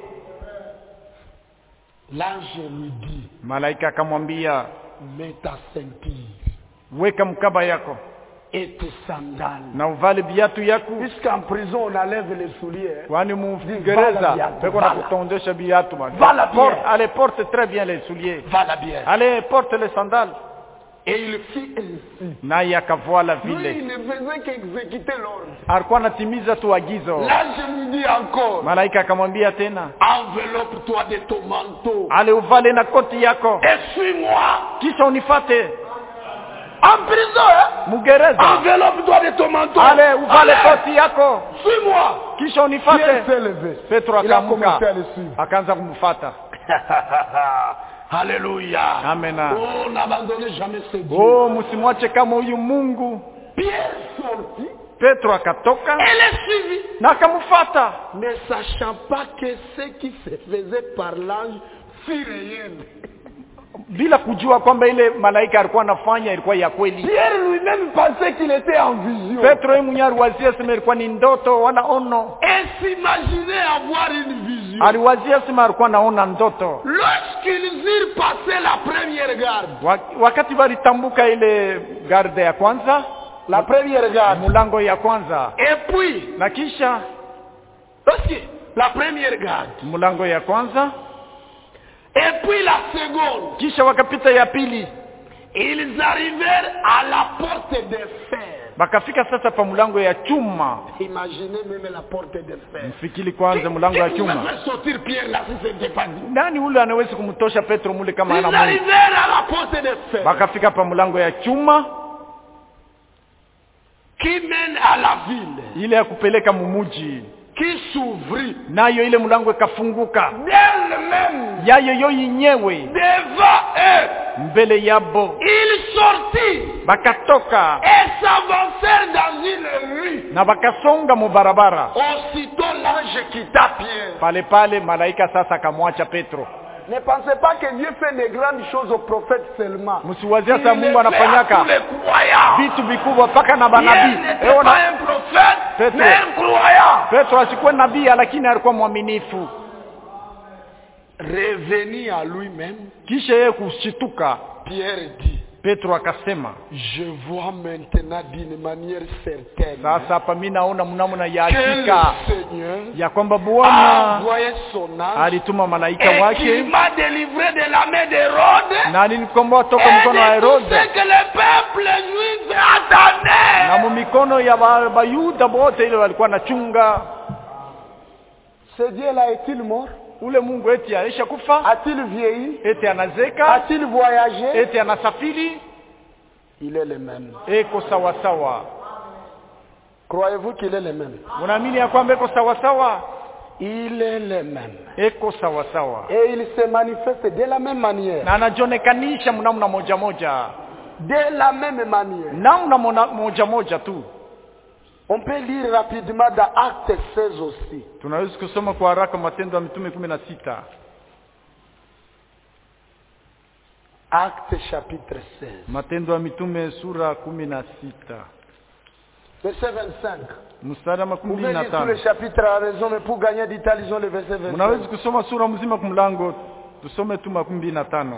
L'ange lui dit, malaika akamwambia mets ta ceinture weka mkaba yako et tes sandales. na uvale viatu yako Puisqu'en prison, on enlève les souliers. kwani Vala mugereza viatu, peko na vala. kutondesha viatu man. Vala bien. Porte- allez porte très bien les souliers Va la bière. allez porte les sandales Et il fit ainsi. naye akavoala Lui, il vile ne faisait qu'exécuter l'ordre. alikuwa anatimiza tu agizo L'ange lui dit encore, malaika akamwambia tena enveloppe-toi de ton manteau ale uvale na koti yako et suis-moi. kisha unifate En prison, hein? mugereza Enveloppe-toi de ton manteau. ale uvale Allez, koti yako Suis-moi. kisha Pierre unifate s'est levé. petro Il a commencé akaamka à le suivre. akaanza kumfata Alléluia. amena Oh, n'abandonnez jamais ce Dieu. oh msimwache kama huyu mungu Pierre sortit petro akatoka et le suivit. na akamfata Ne sachant pas que ce qui se faisait par l'ange fut réel. bila kujua kwamba ile malaika alikuwa anafanya ilikuwa ya kweli Pierre lui-même pensait qu'il était en vision. petro yeye mwenyewe aliwazia sema ilikuwa ni ndoto wala ono Et s'imaginait avoir une vision. aliwazia sema alikuwa naona ndoto Lorsqu'ils eurent passé la première garde, Wa- wakati walitambuka ile garde ya kwanza la première garde, mulango ya kwanza et puis, na kisha lorsque la première garde, mulango ya kwanza et puis la seconde, kisha wakapita ya pili ils arrivèrent à la porte de fer. wakafika sasa pa mulango ya chuma Imaginez même la porte de fer. mfikili kwanza mulango ya Qui chuma pouvait faire sortir Pierre là si ce n'était pas dit nani ule anawezi kumtosha petro mule kama Ils ana mungu arrivèrent à la porte de fer wakafika pa mulango ya chuma qui mène à la ville, ile ya kupeleka mumuji qui s'ouvrit nayo ile mulango ikafunguka d'elle-même yayo yo yenyewe devant eux. mbele yabo Ils sortirent bakatoka et s'avancèrent dans une rue. na bakasonga mubarabara Aussitôt l'ange quitta Pierre. pale pale malaika sasa akamwacha petro Ne pensez pas que Dieu fait des grandes choses aux prophètes seulement. msiwazia Il sa le mungu fait à anafanyaka tous les croyants. vitu vikubwa mpaka na Pierre banabii n'était Eona, pas un prophète, Petro. mais un croyant. petro asikuwa nabii lakini alikuwa mwaminifu Revenu à lui-même, kisha yeye kushituka Pierre dit, petro akasema je vois maintenant d'une manière certaine sasa hapa mi naona mnamna ya que le hakika Seigneur ya kwamba a bwana envoyé son ange alituma malaika et qu'il wake m'a délivré de la main d'Hérode na alinikomboa toka et mkono wa de tout herode ce que le peuple juif attendait. na mumikono ya ba- bayuda bote ile walikuwa nachunga Ce Dieu-là est-il mort ule mungu eti aisha kufa A-t-il vieilli eti anazeka A-t-il voyagé eti anasafiri Il est le même. eko sawasawa Croyez-vous qu'il est le même unaamini ya kwamba eko sawasawa Il est le même. eko sawasawa Et il se manifeste de la même manière. na anajionekanisha mnamna moja moja De la même manière. namna mona- moja moja tu On peut lire rapidement dans Acte 16 aussi. tunaweza kusoma kwa haraka matendo ya mitume kumi na sita Acte chapitre 16. matendo ya mitume sura kumi na sita Verset 25. mstari wa Vous makumi pouvez mbili na lire tout tano le chapitre à raison, mais pour gagner du temps, lisons le verset 25. mnaweza kusoma sura mzima kumlango tusome tu makumi mbili na tano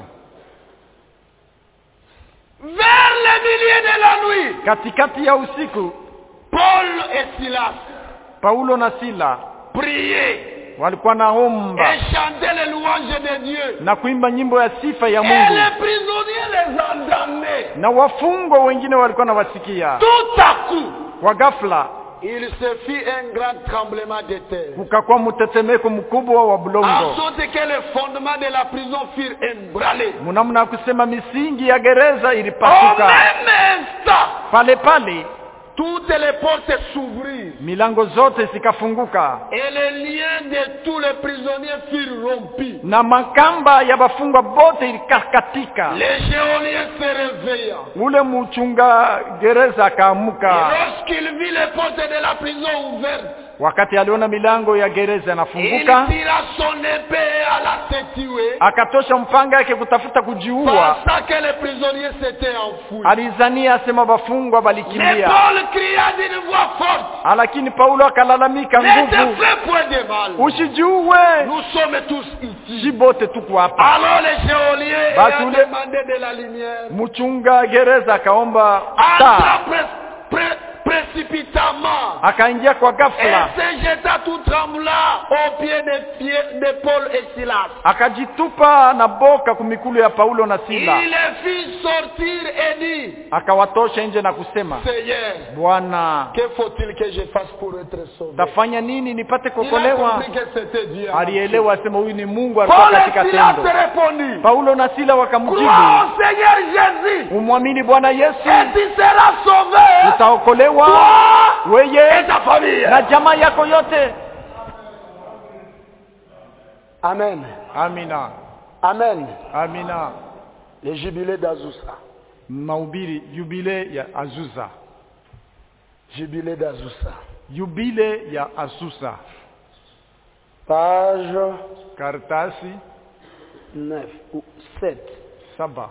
Vers le milieu de la nuit, katikati ya usiku Paul et Silas paulo na sila priaient walikuwa naomba et chantaient les louanges de Dieu. na kuimba nyimbo ya sifa ya Et mungu les prisonniers les entendaient. na wafungwa wengine walikuwa nawasikia Tout à coup, kwa ghafla il se fit un grand tremblement de terre. kukakuwa mtetemeko mkubwa wa En bulongo sorte que les fondements de la prison furent ébranlés. mnamna ya kusema misingi ya gereza Au ilipasuka même instant, pale pale toutes les portes s'ouvrirent milango zote zikafunguka et les liens de tous les prisonniers furent rompus. na makamba ya bafungwa bote ilikakatika Les géoliens se réveilla. ule mchunga gereza Et akaamuka lorsqu'il vit les portes de la prison ouvertes, wakati aliona milango ya gereza il inafunguka tira son épée à la se tuer, akatosha mpanga yake kutafuta kujiua pensant que les prisonniers s'étaient enfouis. alizania asema bafungwa Mais balikimbia Paul cria d'une voix forte, lakini paulo akalalamika ne te nguvu fais point de mal. usijiue Nous sommes tous ici. si bote tuko hapa Alors les géoliens Basi ayant ule- demandé de la lumière, mchunga gereza akaomba taa entra pré- pré- précipitamment akaingia kwa et ghafla se jeta tout tremblant aux pieds de, pieds de Paul et Silas. akajitupa na boka kumikulu ya paulo na Il sila les fit sortir et dit, akawatosha nje na kusema Seigneur, bwana que faut-il que je fasse pour être sauvé tafanya nini nipate Il a kuokolewa compris que c'était Dieu. alielewa asema huyu ni mungu alikuwa Paul katika et Silas tendo répondit, paulo na sila wakamjibu Crois au Seigneur Jésus umwamini bwana yesu et tu seras sauvé, utaokolewa toi et weye ta famille. na jamaa yako yote Amen. amina Amen. amina Le jubilé d'Azusa. mahubiri yubile ya azusa Jubilé d'Azusa. yubile ya asusa Page karatasi 9 ou 7. saba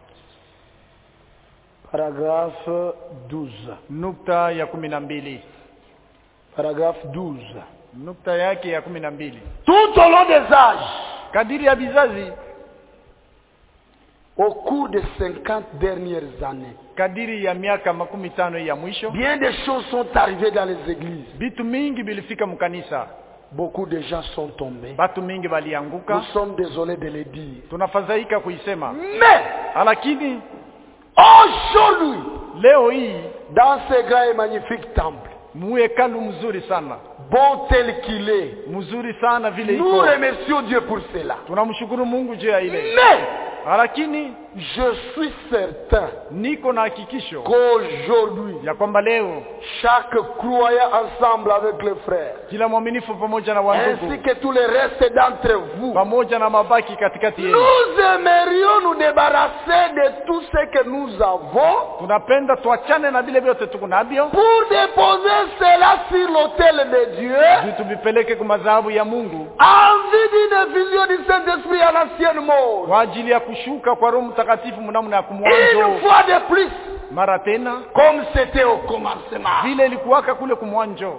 Paragraphe 12. nukta ya kumi na mbili Paragraphe 12. nukta yake ya kumi na mbili Tout au long des âges, kadiri ya vizazi au cours des 50 dernières années, kadiri ya miaka makumi tano ya mwisho bien des choses sont arrivées dans les églises. vitu mingi vilifika mkanisa Beaucoup de gens sont tombés. batu mingi Nous balianguka sommes désolés de le dire. tunafadhaika kuisema Mais, lakini aujourd'hui, leo hii dans ce grand et magnifique temple, muhekalu mzuri sana bon tel qu'il est, mzuri sana vile nous iko remercions Dieu pour cela. tunamshukuru mungu juu ya ile Mais, lakini je suis certain niko na hakikisho qu'aujourd'hui, ya kwamba leo chaque croyant ensemble avec les frères, kila mwaminifu pamoja na ainsi wandugu que tous les restes d'entre vous, pamoja na mabaki katikati yenu nous aimerions nous débarrasser de tout ce que nous avons tunapenda tuachane na vile vyote tuko navyo pour déposer cela sur l'autel de Dieu juu tuvipeleke kwa madhabahu ya mungu en vue d'une vision du Saint-Esprit à l'ancienne mort. kwa ajili ya kushuka kwa roho mtakatifu mnamna ya Une kumwanzo fois de plus, mara tena comme c'était au commencement. vile ilikuwaka kule kumwanjo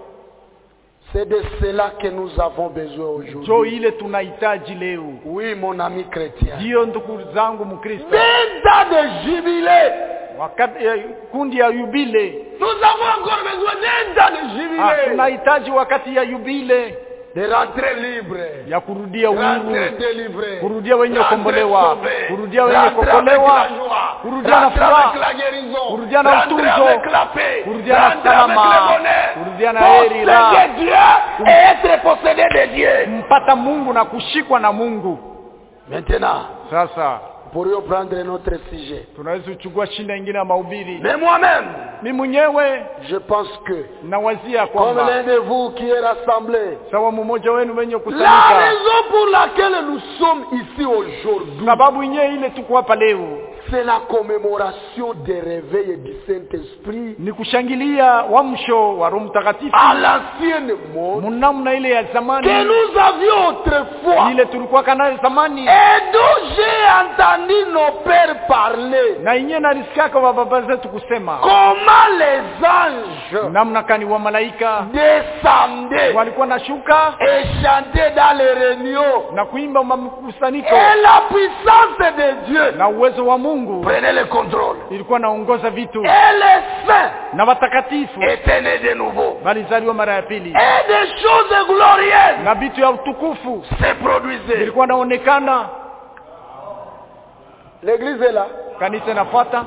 C'est de cela que nous avons besoin jo aujourd'hui. ile tunahitaji leo Oui, mon ami chrétien. ndiyo ndugu zangu mkristo Vingt ans de jubilé. wakati ya, kundi ya yubile Nous avons encore besoin d'un ans de ah, jubilé. tunahitaji wakati ya yubile De rentrer libre. ya kurudia Rentrer uhuru délivré. kurudia wenye Rentrer kukombolewa sauvé. kurudia wenye Rentrer kuokolewa avec la joie. kurudia na Rentrer furaha avec la guérison. kurudia na Rentrer utunzo avec la paix. kurudia na Rentrer avec salama le bonheur. kurudia na heri la Posséder Dieu et être possédé de Dieu. mpata mungu na kushikwa na mungu Maintenant, sasa nous pourrions prendre notre sujet. tunaweza kuchukua shinda ingine ya mahubiri Mais moi-même, mi mwenyewe je pense que, nawazia comme kwamba l'un de vous qui est rassemblé, sawa mmoja wenu wenye la kusanyika raison pour laquelle nous sommes ici aujourd'hui, sababu yenyewe ile tuko hapa leo c'est la commémoration des réveils du Saint-Esprit ni kushangilia wamsho wa roho mtakatifu à l'ancienne mode mnamna ile ya que zamani nous avions autrefois ile tulikuwa nayo zamani et dont j'ai entendu nos pères parler. na yenyewe nalisikiaka wa baba zetu kusema Comment les anges namna kani wa malaika descendaient walikuwa nashuka et chantaient dans les réunions. na kuimba makusanyiko Et la puissance de Dieu na uwezo wa mungu prenait le contrôle. ilikuwa naongoza vitu Et les saints na watakatifu étaient nés de nouveau. walizaliwa mara ya pili Et des choses glorieuses na vitu ya utukufu se produisaient. vilikuwa naonekana L'église est là. kanisa inafuata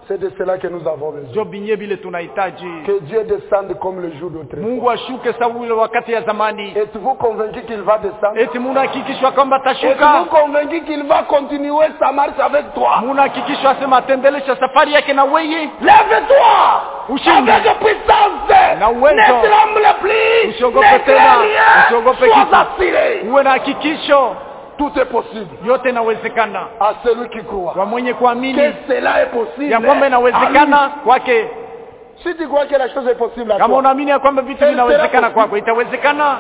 C'est de cela que nous avons besoin. njo binye vile tunahitaji Que Dieu descende comme le jour d'autrefois. mungu ashuke sawa ule wakati ya zamani Êtes-vous convaincu qu'il va descendre eti munahakikishwa kwamba Êtes-vous atashuka convaincu qu'il va continuer sa marche avec toi munahakikishwa asema atendelesha safari yake na weye Lève-toi Ushindi. Avec puissance Na uwezo. Ne tremble plus Usiogope Ne tena. crains rien. Usiogope Sois kitu. assuré uwe na hakikisho Tout est possible yote inawezekana à celui qui croit kwa mwenye Que kuamini cela est possible ya kwamba à inawezekana kwake lui. Si tu crois que la chose est possible à kama toi unaamini ya kwamba vitu Tena vinawezekana tena kwako itawezekana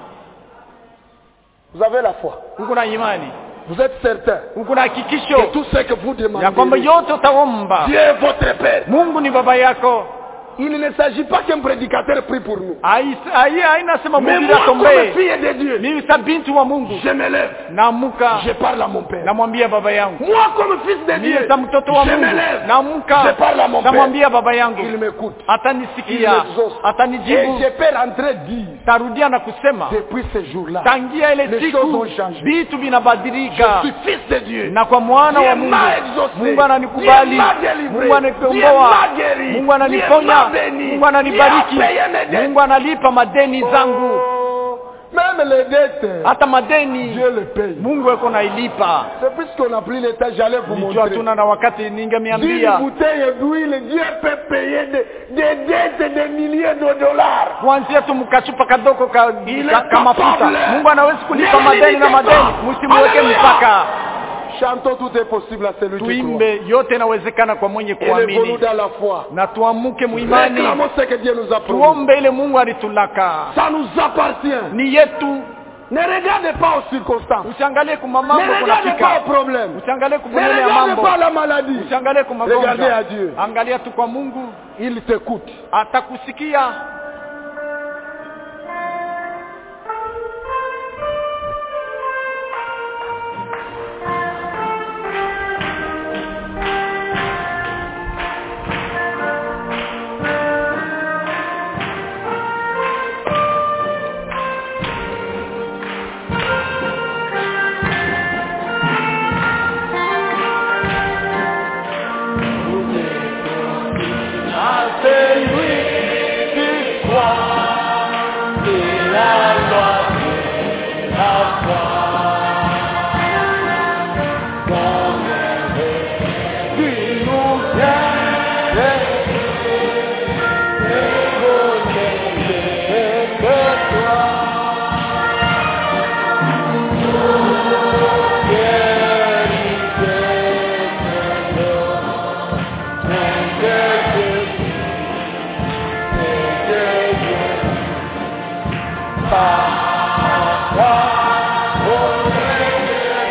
Vous avez la foi uko na imani Vous êtes certain uko na que hakikisho tout ce que vous ya kwamba demandez yote utaomba Dieu est votre Père mungu ni baba yako Il ne s'agit pas qu'un prédicateur prie pour nous Hai- hai- haina sema Mais mhubiri moi comme atombee fille de Dieu mimi sa binti wa mungu Je me lève naamka Je parle à mon Père namwambia baba yangu Moi comme fils de Dieu mimi sa mtoto wa Je me mungu lève Je naamka parle à mon Père namwambia baba Il yangu m'écoute Il atanisikia m'exauce Et atanijibu je peux rentrer dire tarudia na kusema Depuis ce jour-là tangia ile Les siku choses ont changé. vitu Je vinabadilika suis fils de Dieu na kwa mwana Dieu wa mungu m'a exaucé. mungu ananikubali Dieu m'a délivré. mungu Dieu ananikomboa m'a guéri. mungu Dieu ananiponya m'a béni. mungu ananibariki Dieu a payé mes dettes. mungu analipa madeni zangu Oh, Même les dettes hata madeni Dieu les paye mungu eko nailipa C'est puisqu'on n'a plus l'état j'allais vous nilijua montrer tuna na wakati D'une ningemeambia bouteille d'huile, Dieu peut payer des, des dettes de milliers de dollars. kuanzia tu mkachupa kadogo ka, Ile ka, ka mafuta capable. mungu anawezi kulipa Ne madeni na limitez madeni pas. msimuweke Alléluia. mpaka Chantons, tout est possible à celui qui croit. tuimbe yote inawezekana kwa mwenye Élevons-nous kuamini dans la foi. na tuamuke muimani Réclamons ce que Dieu nous a promis. tuombe ile mungu alitulaka Ça nous appartient. ni yetu Ne regardez pas aux circonstances. usiangalie kuma Ne mambo regardez pas kunafika aux problèmes. usiangalie Ne kubonele ya regardez mambo pas la maladie. usiangalie kwa Regardez magonjwa à Dieu. angalia tu kwa mungu Il t'écoute. atakusikia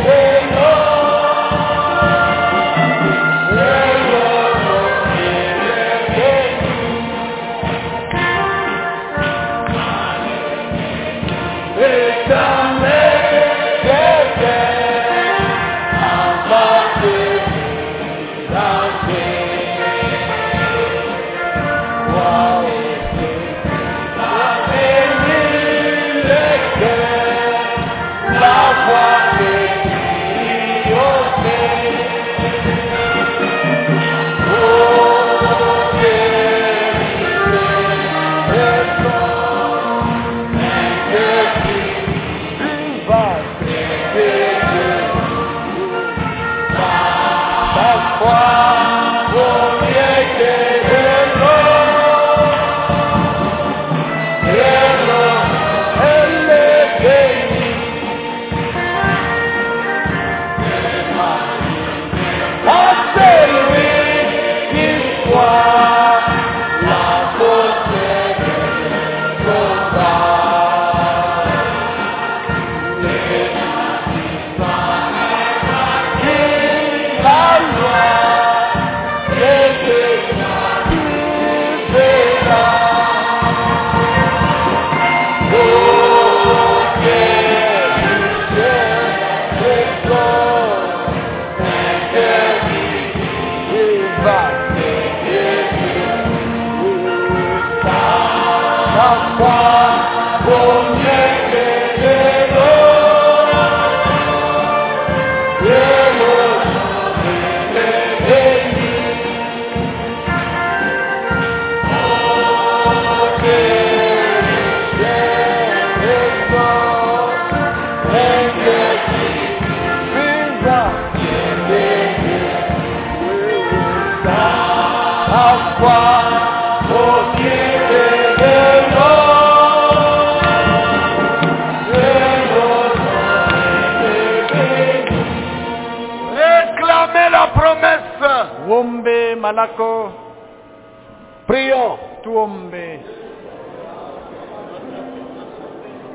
Dieu foi au pied de l'homme. Et notre béni. Réclamez la promesse. uombe malako Prions. tuombe